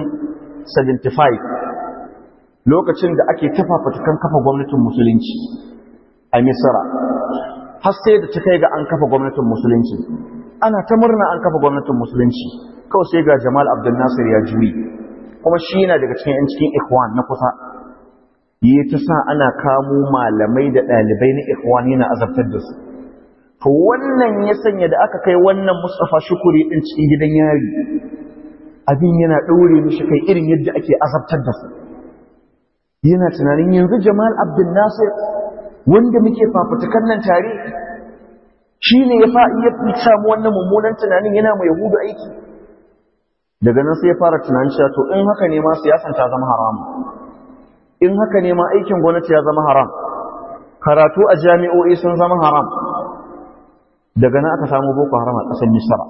1975, lokacin da ake tafafatukan kafa gwamnatin Musulunci a Misra. Har sai da ta kai ga an kafa gwamnatin Musulunci. Ana ta murna an kafa gwamnatin Musulunci, kawai sai ga Jamal Abdul Nasir ya juyi, kuma shi yana daga cikin ‘yan cikin Ikhwan na kusa. yi ta sa ana kamo malamai da ɗalibai na ikhwani na azabtar da su to wannan ya sanya da aka kai wannan Mustafa Shukuri din cikin gidan yari abin yana ɗaure mishi kai irin yadda ake azabtar da su yana tunanin yanzu Jamal Abdul Nasir wanda muke fafutukan nan tare shi ne ya samu wannan mummunan tunanin yana mai yahudu aiki daga nan sai ya fara tunanin cewa to in haka ne ma siyasan ta zama haramu in haka ne ma aikin gwamnati ya zama haram karatu a jami'o'i sun zama haram daga nan aka samu boko haram a ƙasar misra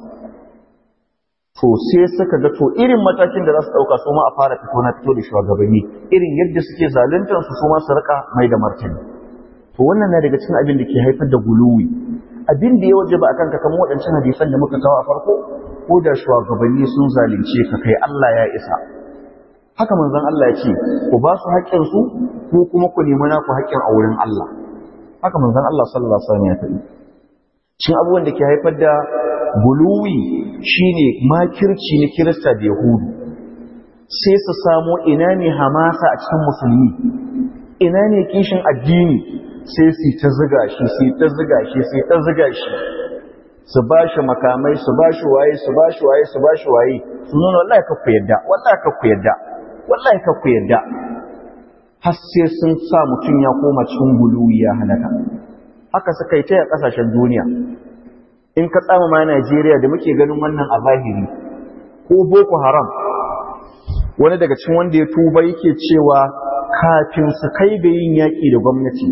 to sai suka ga to irin matakin da za su ɗauka su ma a fara fito na fito da shugabanni irin yadda suke zaluntar su su ma su rika mai da martani to wannan na daga cikin abin da ke haifar da guluwi abin da ya waje ba akan ka kamar waɗancan hadisan da muka kawo a farko ko da shugabanni sun zalunce ka kai Allah ya isa haka manzon Allah ya ce ku ba su haƙƙinsu ko kuma ku nemi naku haƙƙin a wurin Allah haka manzon Allah sallallahu alaihi wasallam ya faɗi cin abubuwan da ke haifar da guluwi shine makirci na Kirista da Yahudu sai su samo ina ne hamasa a cikin musulmi ina ne kishin addini sai su ta ziga shi sai ta ziga shi sai ta ziga shi su ba shi makamai su ba shi waye su ba shi waye su ba shi waye su nuna wallahi ka ku yadda wallahi ka ku yadda wallahi ka ku yadda har sai sun sa mutum ya koma cikin guluwi ya halaka haka suka yi ta a kasashen duniya in ka tsama ma Najeriya da muke ganin wannan a zahiri ko Boko Haram wani daga cikin wanda ya tuba yake cewa kafin su kai ga yin yaƙi da gwamnati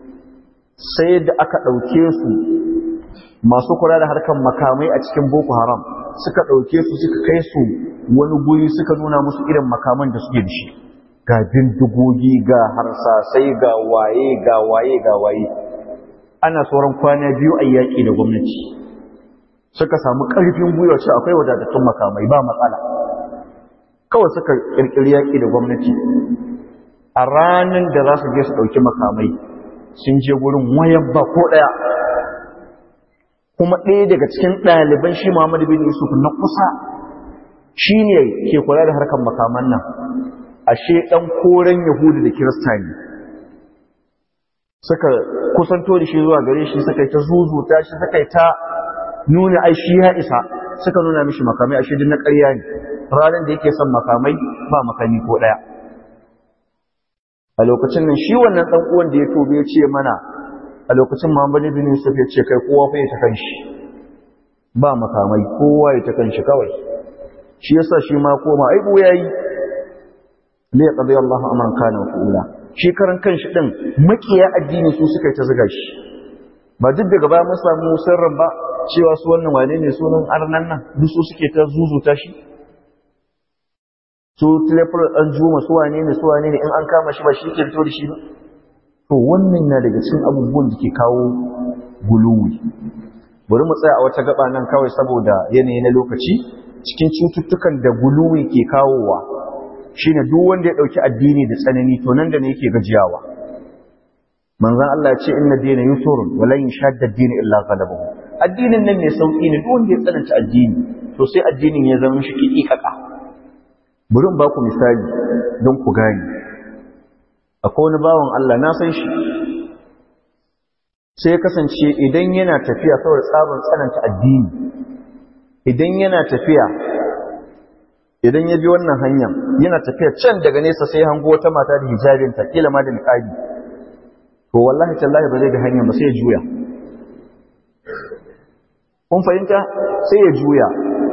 sai da aka ɗauke su masu kula da harkar makamai a cikin Boko Haram suka ɗauke su suka kai su wani guri suka nuna musu irin makaman da suke da shi ga bindigogi ga harsasai ga waye ga waye ga waye ana sauran kwana biyu a yaƙi da gwamnati suka samu ƙarfin gwiwa ce akwai wadatattun makamai ba matsala kawai suka ƙirƙiri yaƙi da gwamnati a ranar da za su je su ɗauki makamai sun je gurin wayan ba ko ɗaya kuma ɗaya daga cikin ɗaliban shi Muhammadu bin Yusuf na kusa shi ne ke kula da harkar makaman nan ashe ɗan koren Yahudu da Kirista ne suka kusanto da shi zuwa gare shi suka yi ta zuzuta shi suka yi ta nuna ai shi ya isa suka nuna mishi makamai ashe din na ƙarya ne ranar da yake son makamai ba makami ko ɗaya a lokacin nan shi wannan ɗan uwan da ya tobe ya ce mana a lokacin Muhammad bin Yusuf ya ce kai kowa fa ya ta kanshi ba makamai kowa ya ta kanshi kawai shi yasa shi ma koma ai bu yayi li yaqdi Allahu amran kana fuula shi karan kanshi din makiya addini su suka ta zuga shi ba duk daga baya mun samu sirrin ba cewa su wannan wane ne sunan arnan nan duk su suke ta zuzuta shi su tilafar an juma su wane ne su wane ne in an kama shi ba shi ke fito da shi ba to wannan na daga cikin abubuwan da ke kawo guluwi bari mu tsaya a wata gaba nan kawai saboda yanayi na lokaci cikin cututtukan da guluwi ke kawowa shine duk wanda ya dauki addini da tsanani to nan da ne yake gajiyawa manzon Allah ya ce inna dina yusurun wa lan yashadda ad-din illa ghalabahu addinin nan ne sauki ne duk wanda ya tsananta addini to sai addinin ya zama shi kikaka burin ba ku misali don ku gani akwai wani bawan Allah na san shi sai kasance idan yana tafiya saboda tsarin tsananta addini idan yana tafiya idan ya bi wannan hanyar yana tafiya can daga nesa sai hango wata mata da hijabinta kila ma da niqabi to wallahi tallahi ba zai ga hanyar ba sai ya juya kun fahimta sai ya juya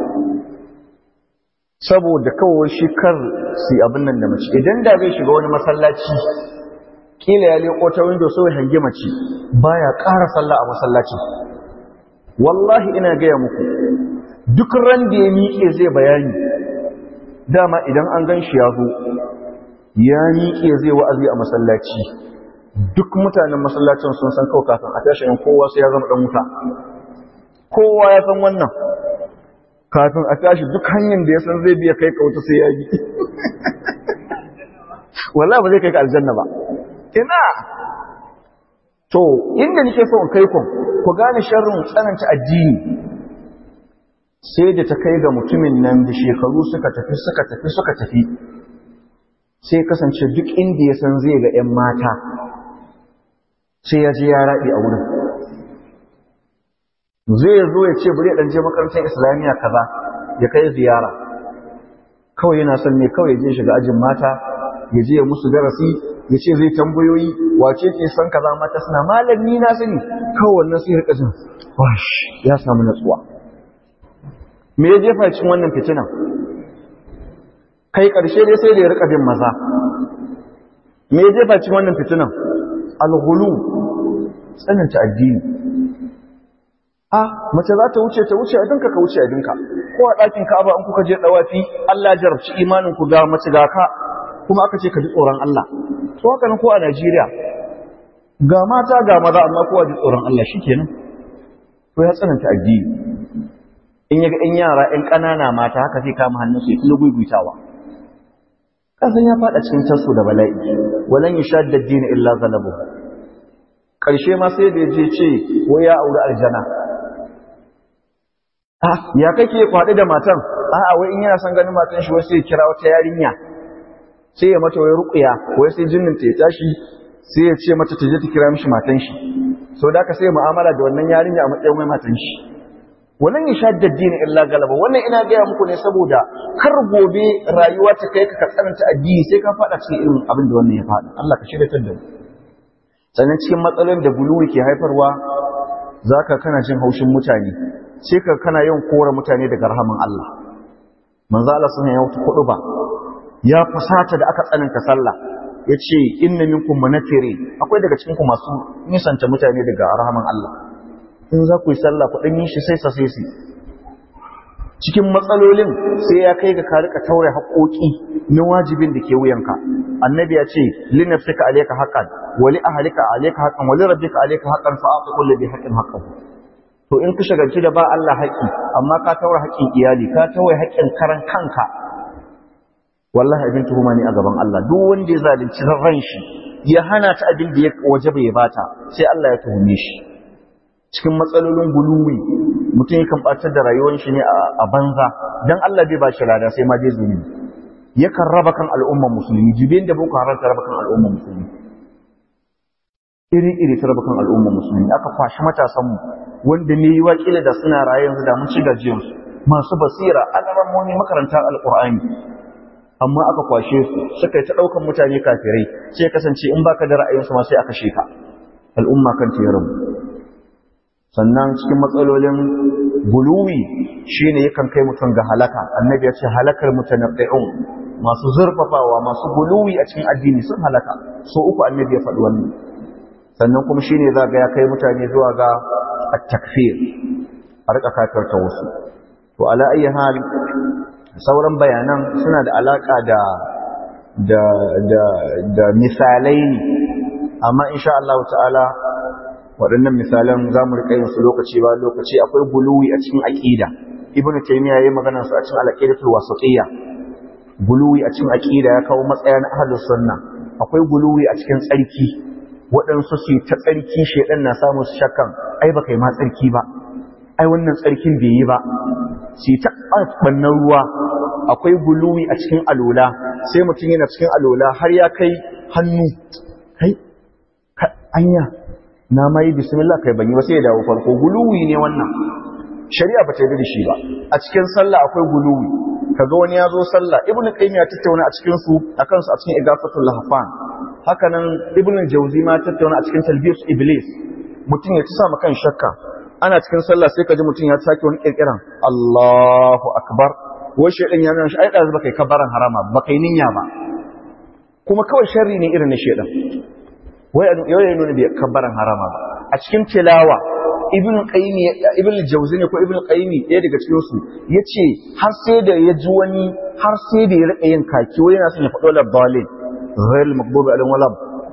saboda kawai shi kar su abin nan da mace idan da zai shiga wani masallaci kila ya leko ta window sai hangi mace baya ƙara sallah a masallaci wallahi ina gaya muku duk ran da ya miƙe zai bayani dama idan an gan shi ya zo ya miƙe zai wa'azi a masallaci duk mutanen masallacin sun san kawai kafin a tashi kowa sai ya zama ɗan wuta kowa ya san wannan kafin a tashi duk hanyar da ya san zai biya kai kauta sai ya bi wallahi ba zai kai ka aljanna ba ina to inda nake so in kai ku ku gane sharrin tsananta addini sai da ta kai ga mutumin nan da shekaru suka tafi suka tafi suka tafi sai kasance duk inda ya san zai ga 'yan mata sai ya je ya raɗe a wurin zai zo ya ce bari ɗan je makarantar islamiyya kaza ya kai ziyara kawai yana son ne kawai ya je shiga ajin mata ya je ya musu darasi ya ce zai tambayoyi wace ce san kaza mata suna malami na sani kawai wannan sai rika jin wash ya samu natsuwa me ya jefa cikin wannan fitinan kai karshe dai sai da ya rika bin maza me ya jefa cikin wannan fitinan alghulu tsananta addini a mace za ta wuce ta wuce abinka ka wuce abinka ko a ɗakin ka'aba in kuka je ɗawafi Allah ya jarabci imanin ku ga mace ga ka kuma aka ce ka ji tsoron Allah to haka nan ko a Najeriya ga mata ga maza amma kowa ji tsoron Allah shikenan to ya tsananta addini in yaga ɗan yara ɗan ƙanana mata haka zai kama hannun su ya fi gugutawa kasan ya faɗa cikin tasu da bala'i walan yashadda ad-din illa zalabu ƙarshe ma sai da ya je ce wai ya auri aljana ya kake kwaɗi da matan a'a wai in yana son ganin matan shi wasu ya kira wata yarinya sai ya mata wai ruƙuya wai sai jinnin ta ya tashi sai ya ce mata ta je ta kira mishi matan shi sau da aka sai mu'amala da wannan yarinya a matsayin wai matan shi wannan ya sha daddini illa galaba wannan ina gaya muku ne saboda kar gobe rayuwa ta kai ka ka tsananta addini sai ka faɗa cikin irin abin da wannan ya faɗa Allah ka shirya da mu sannan cikin matsalolin da buluwi ke haifarwa zaka kana jin haushin mutane sai ka kana yin kora mutane daga rahaman Allah manzo Allah sun ya wuta kudu ba ya fasata da aka tsananta sallah yace inna minkum munafirin akwai daga cikin ku masu nisanta mutane daga rahaman Allah in za ku yi sallah ku dan yi shi sai sa sai cikin matsalolin sai ya kai ga ka rika taure haƙoƙi na wajibin da ke wuyanka annabi ya ce li nafsika alayka haqqan wa li ahlika alayka haqqan wa li rabbika alayka haqqan fa aqi kulli bi haqqin haqqahu to in ka shagalci da ba Allah haƙi amma ka taura haƙin iyali ka tawaye haƙin karan kanka wallahi abin tuhuma ne a gaban Allah duk wanda ya zalunci ran shi ya hana ta abin da ya waje bai bata sai Allah ya tuhume shi cikin matsalolin guluwi mutum yakan ɓatar da rayuwar shi ne a banza dan Allah bai ba shi lada sai ma dai zunubi yakan raba kan al'umman musulmi jibin da boko haram ta raba kan al'umman musulmi iri iri ta raba kan al'umman musulmi aka kwashi matasanmu wanda ne yi wakila da suna raye yanzu da mun ci gajiyarsu masu basira alamomi makarantar alƙur'ani amma aka kwashe su suka yi ta ɗaukan mutane kafirai sai kasance in baka da ra'ayinsu ma sai aka sheka al'umma kan ta rabu sannan cikin matsalolin buluwi shine yakan kai mutum ga halaka annabi ya ce halakar mutanabbi'un masu zurfafawa masu buluwi a cikin addini sun halaka so uku annabi ya faɗi wannan sannan kuma shine za ga ya kai mutane zuwa ga at-takfir a rika kafirta wasu to ala ayi hal sauran bayanan suna da alaka da da da da misalai ne amma insha Allah ta'ala waɗannan misalan za mu riƙa yin su lokaci ba lokaci akwai buluwi a cikin aƙida ibn taymiya yayi magana su a cikin al-aqidatul wasatiyya buluwi a cikin aƙida ya kawo matsayin ahlus sunna akwai buluwi a cikin tsarki waɗansu su ta tsarki shedan na samu su shakkan ai baka yi ma tsarki ba ai wannan tsarkin bai yi ba su ta ɓannan ruwa akwai guluwi a cikin alola sai mutum yana cikin alola har ya kai hannu kai anya na mai bismillah kai ban yi ba sai ya dawo farko guluwi ne wannan shari'a ba ta yi da shi ba a cikin sallah akwai guluwi kaga wani ya zo sallah ibnu qayyim ya tattauna a cikin su akan su a cikin igafatul lahfan haka nan ibnu jawzi ma tattauna a cikin talbiyus iblis mutum ya ci sa kan shakka ana cikin sallah sai ka ji mutum ya sake wani kirkiran Allahu akbar wai shedan ya nuna shi ai dazu baka yi kabaran harama baka yi niyya ba kuma kawai sharri ne irin na shedan wai yau ya nuna bai kabaran harama ba a cikin tilawa ibn qayyim ibn jawzi ne ko ibn qayyim ɗaya daga cikin su yace har sai da ya ji wani har sai da ya rika yin kaki wai yana son ya faɗo labbalin ghayr maghdubi alaihim wala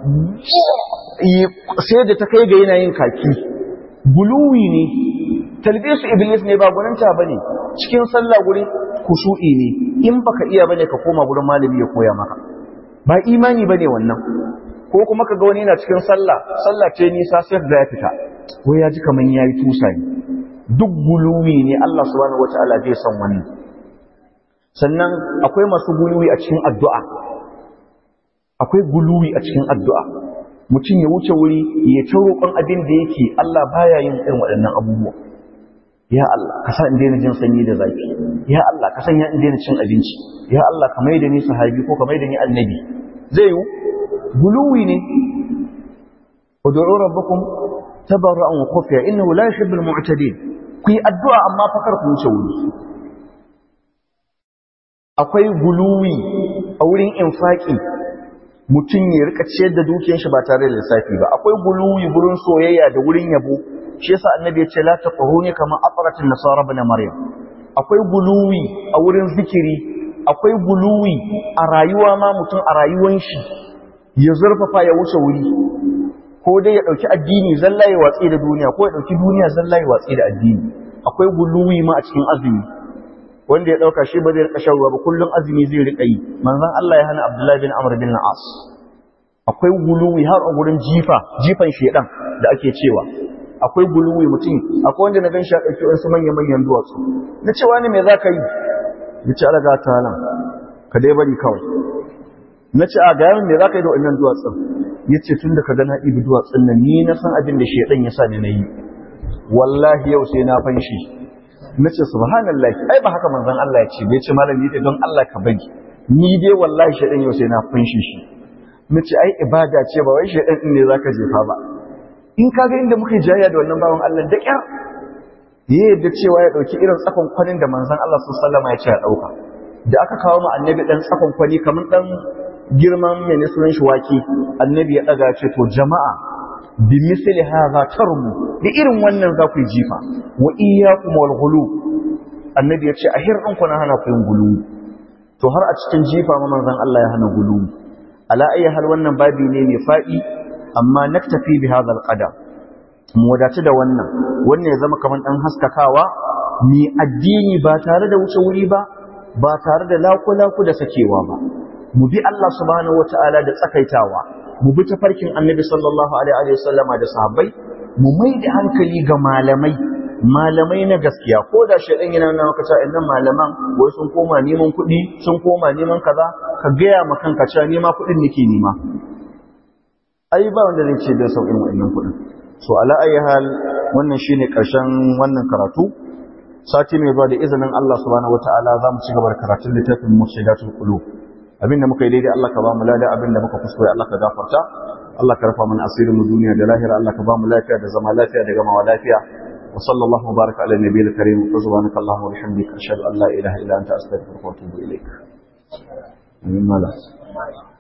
sai da ta kai ga yana yin kaki buluwi ne talbisu iblis ne ba gwaninta bane cikin sallah gurin kushu'i ne in baka iya bane ka koma gurin malami ya koya maka ba imani bane wannan ko kuma ka ga wani yana cikin sallah sallah ce nisa sai da ya fita ko ya ji kaman yayi tusa ne duk guluwi ne Allah subhanahu wataala bai san wannan sannan akwai masu guluwi a cikin addu'a akwai guluwi a cikin addu'a mutum ya wuce wuri ya ta roƙon abin da yake Allah baya yin irin waɗannan abubuwa ya Allah ka sa in daina jin sanyi da zafi ya Allah ka sanya in daina cin abinci ya Allah ka mai da ni sahabi ko ka mai da ni annabi zai yi guluwi ne ud'u rabbakum tabarra'an wa khufiya innahu la yuhibbul mu'tadin ku yi addu'a amma fa kar ku wuce wuri akwai guluwi a wurin infaki mutum ya rika ciyar da dukiyar shi ba tare da lissafi ba akwai guluwi gurin soyayya da wurin yabo shi yasa annabi ya ce la taquruni kama aqratin nasara ibn maryam akwai guluwi a wurin zikiri akwai guluwi a rayuwa ma mutum a rayuwan shi ya zurfafa ya wuce wuri ko dai ya dauki addini zalla ya watsi da duniya ko ya dauki duniya zalla ya watsi da addini akwai guluwi ma a cikin azumi wanda ya dauka shi ba zai rika shan ruwa ba kullun azumi zai rika yi manzon Allah ya hana Abdullah bin Amr bin As akwai guluwi har a gurin jifa jifan shedan da ake cewa akwai guluwi mutum akwai wanda na gan shi a ɗauki wasu manya-manyan duwatsu na cewa ne me za ka yi ya ce alaga ta nan ka dai bari kawai na ce a ga yamin me za ka yi da wannan duwatsun ya ce tun da ka gana ibi duwatsun nan ni na san abin da shaidan ya sa ni na yi wallahi yau sai na fanshi na ce subhanallahi ai ba haka manzon Allah ya ce bai ce malam ni don Allah ka bari ni dai wallahi shaidan yau sai na fanshi shi na ce ai ibada ce ba wai shaidan din ne zaka jefa ba in kaga inda muka jayya da wannan bawan Allah da kyar ya yadda cewa ya dauki irin tsakon kwanin da manzon Allah sallallahu alaihi wasallam ya ce ya dauka da aka kawo mu annabi dan tsakon kwani kamar dan girman mai sunan shi waki annabi ya daga ce to jama'a bi misli hadha tarmu da irin wannan za ku jifa wa iyyakum wal ghulu annabi ya ce a hirin ku na hana ku yin gulu to har a cikin jifa ma manzon Allah ya hana gulu ala ayi hal wannan babi ne mai fadi amma naktafi bi hadha alqadam mu wadace da wannan wannan ya zama kaman dan haskakawa mi addini ba tare da wuce wuri ba ba tare da laku-laku da sakewa ba mu bi Allah subhanahu wataala da tsakaitawa mu bi tafarkin annabi sallallahu alaihi wa sallama da sahabbai mu mai da hankali ga malamai malamai na gaskiya ko da shaidan yana nuna maka cewa innan malaman wai sun koma neman kuɗi sun koma neman kaza ka gaya ma kanka cewa nema kuɗin nake nema ai ba wanda zai ce da sauƙin wa'annan kuɗin so ala ayi hal wannan shine ƙarshen wannan karatu sati mai zuwa da izinin Allah subhanahu wataala za mu ci gaba da karatun littafin mushidatul qulub abinda muka yi daidai Allah ka ba mu lada abinda muka kuskure Allah ka gafarta Allah ka rafa mana asirin mu duniya da lahira Allah ka ba mu lafiya da zama lafiya da gamawa lafiya wa sallallahu baraka ala nabiyil karim wa subhanaka allahumma wa bihamdika ashhadu an la ilaha illa anta astaghfiruka wa atubu ilaik amin mala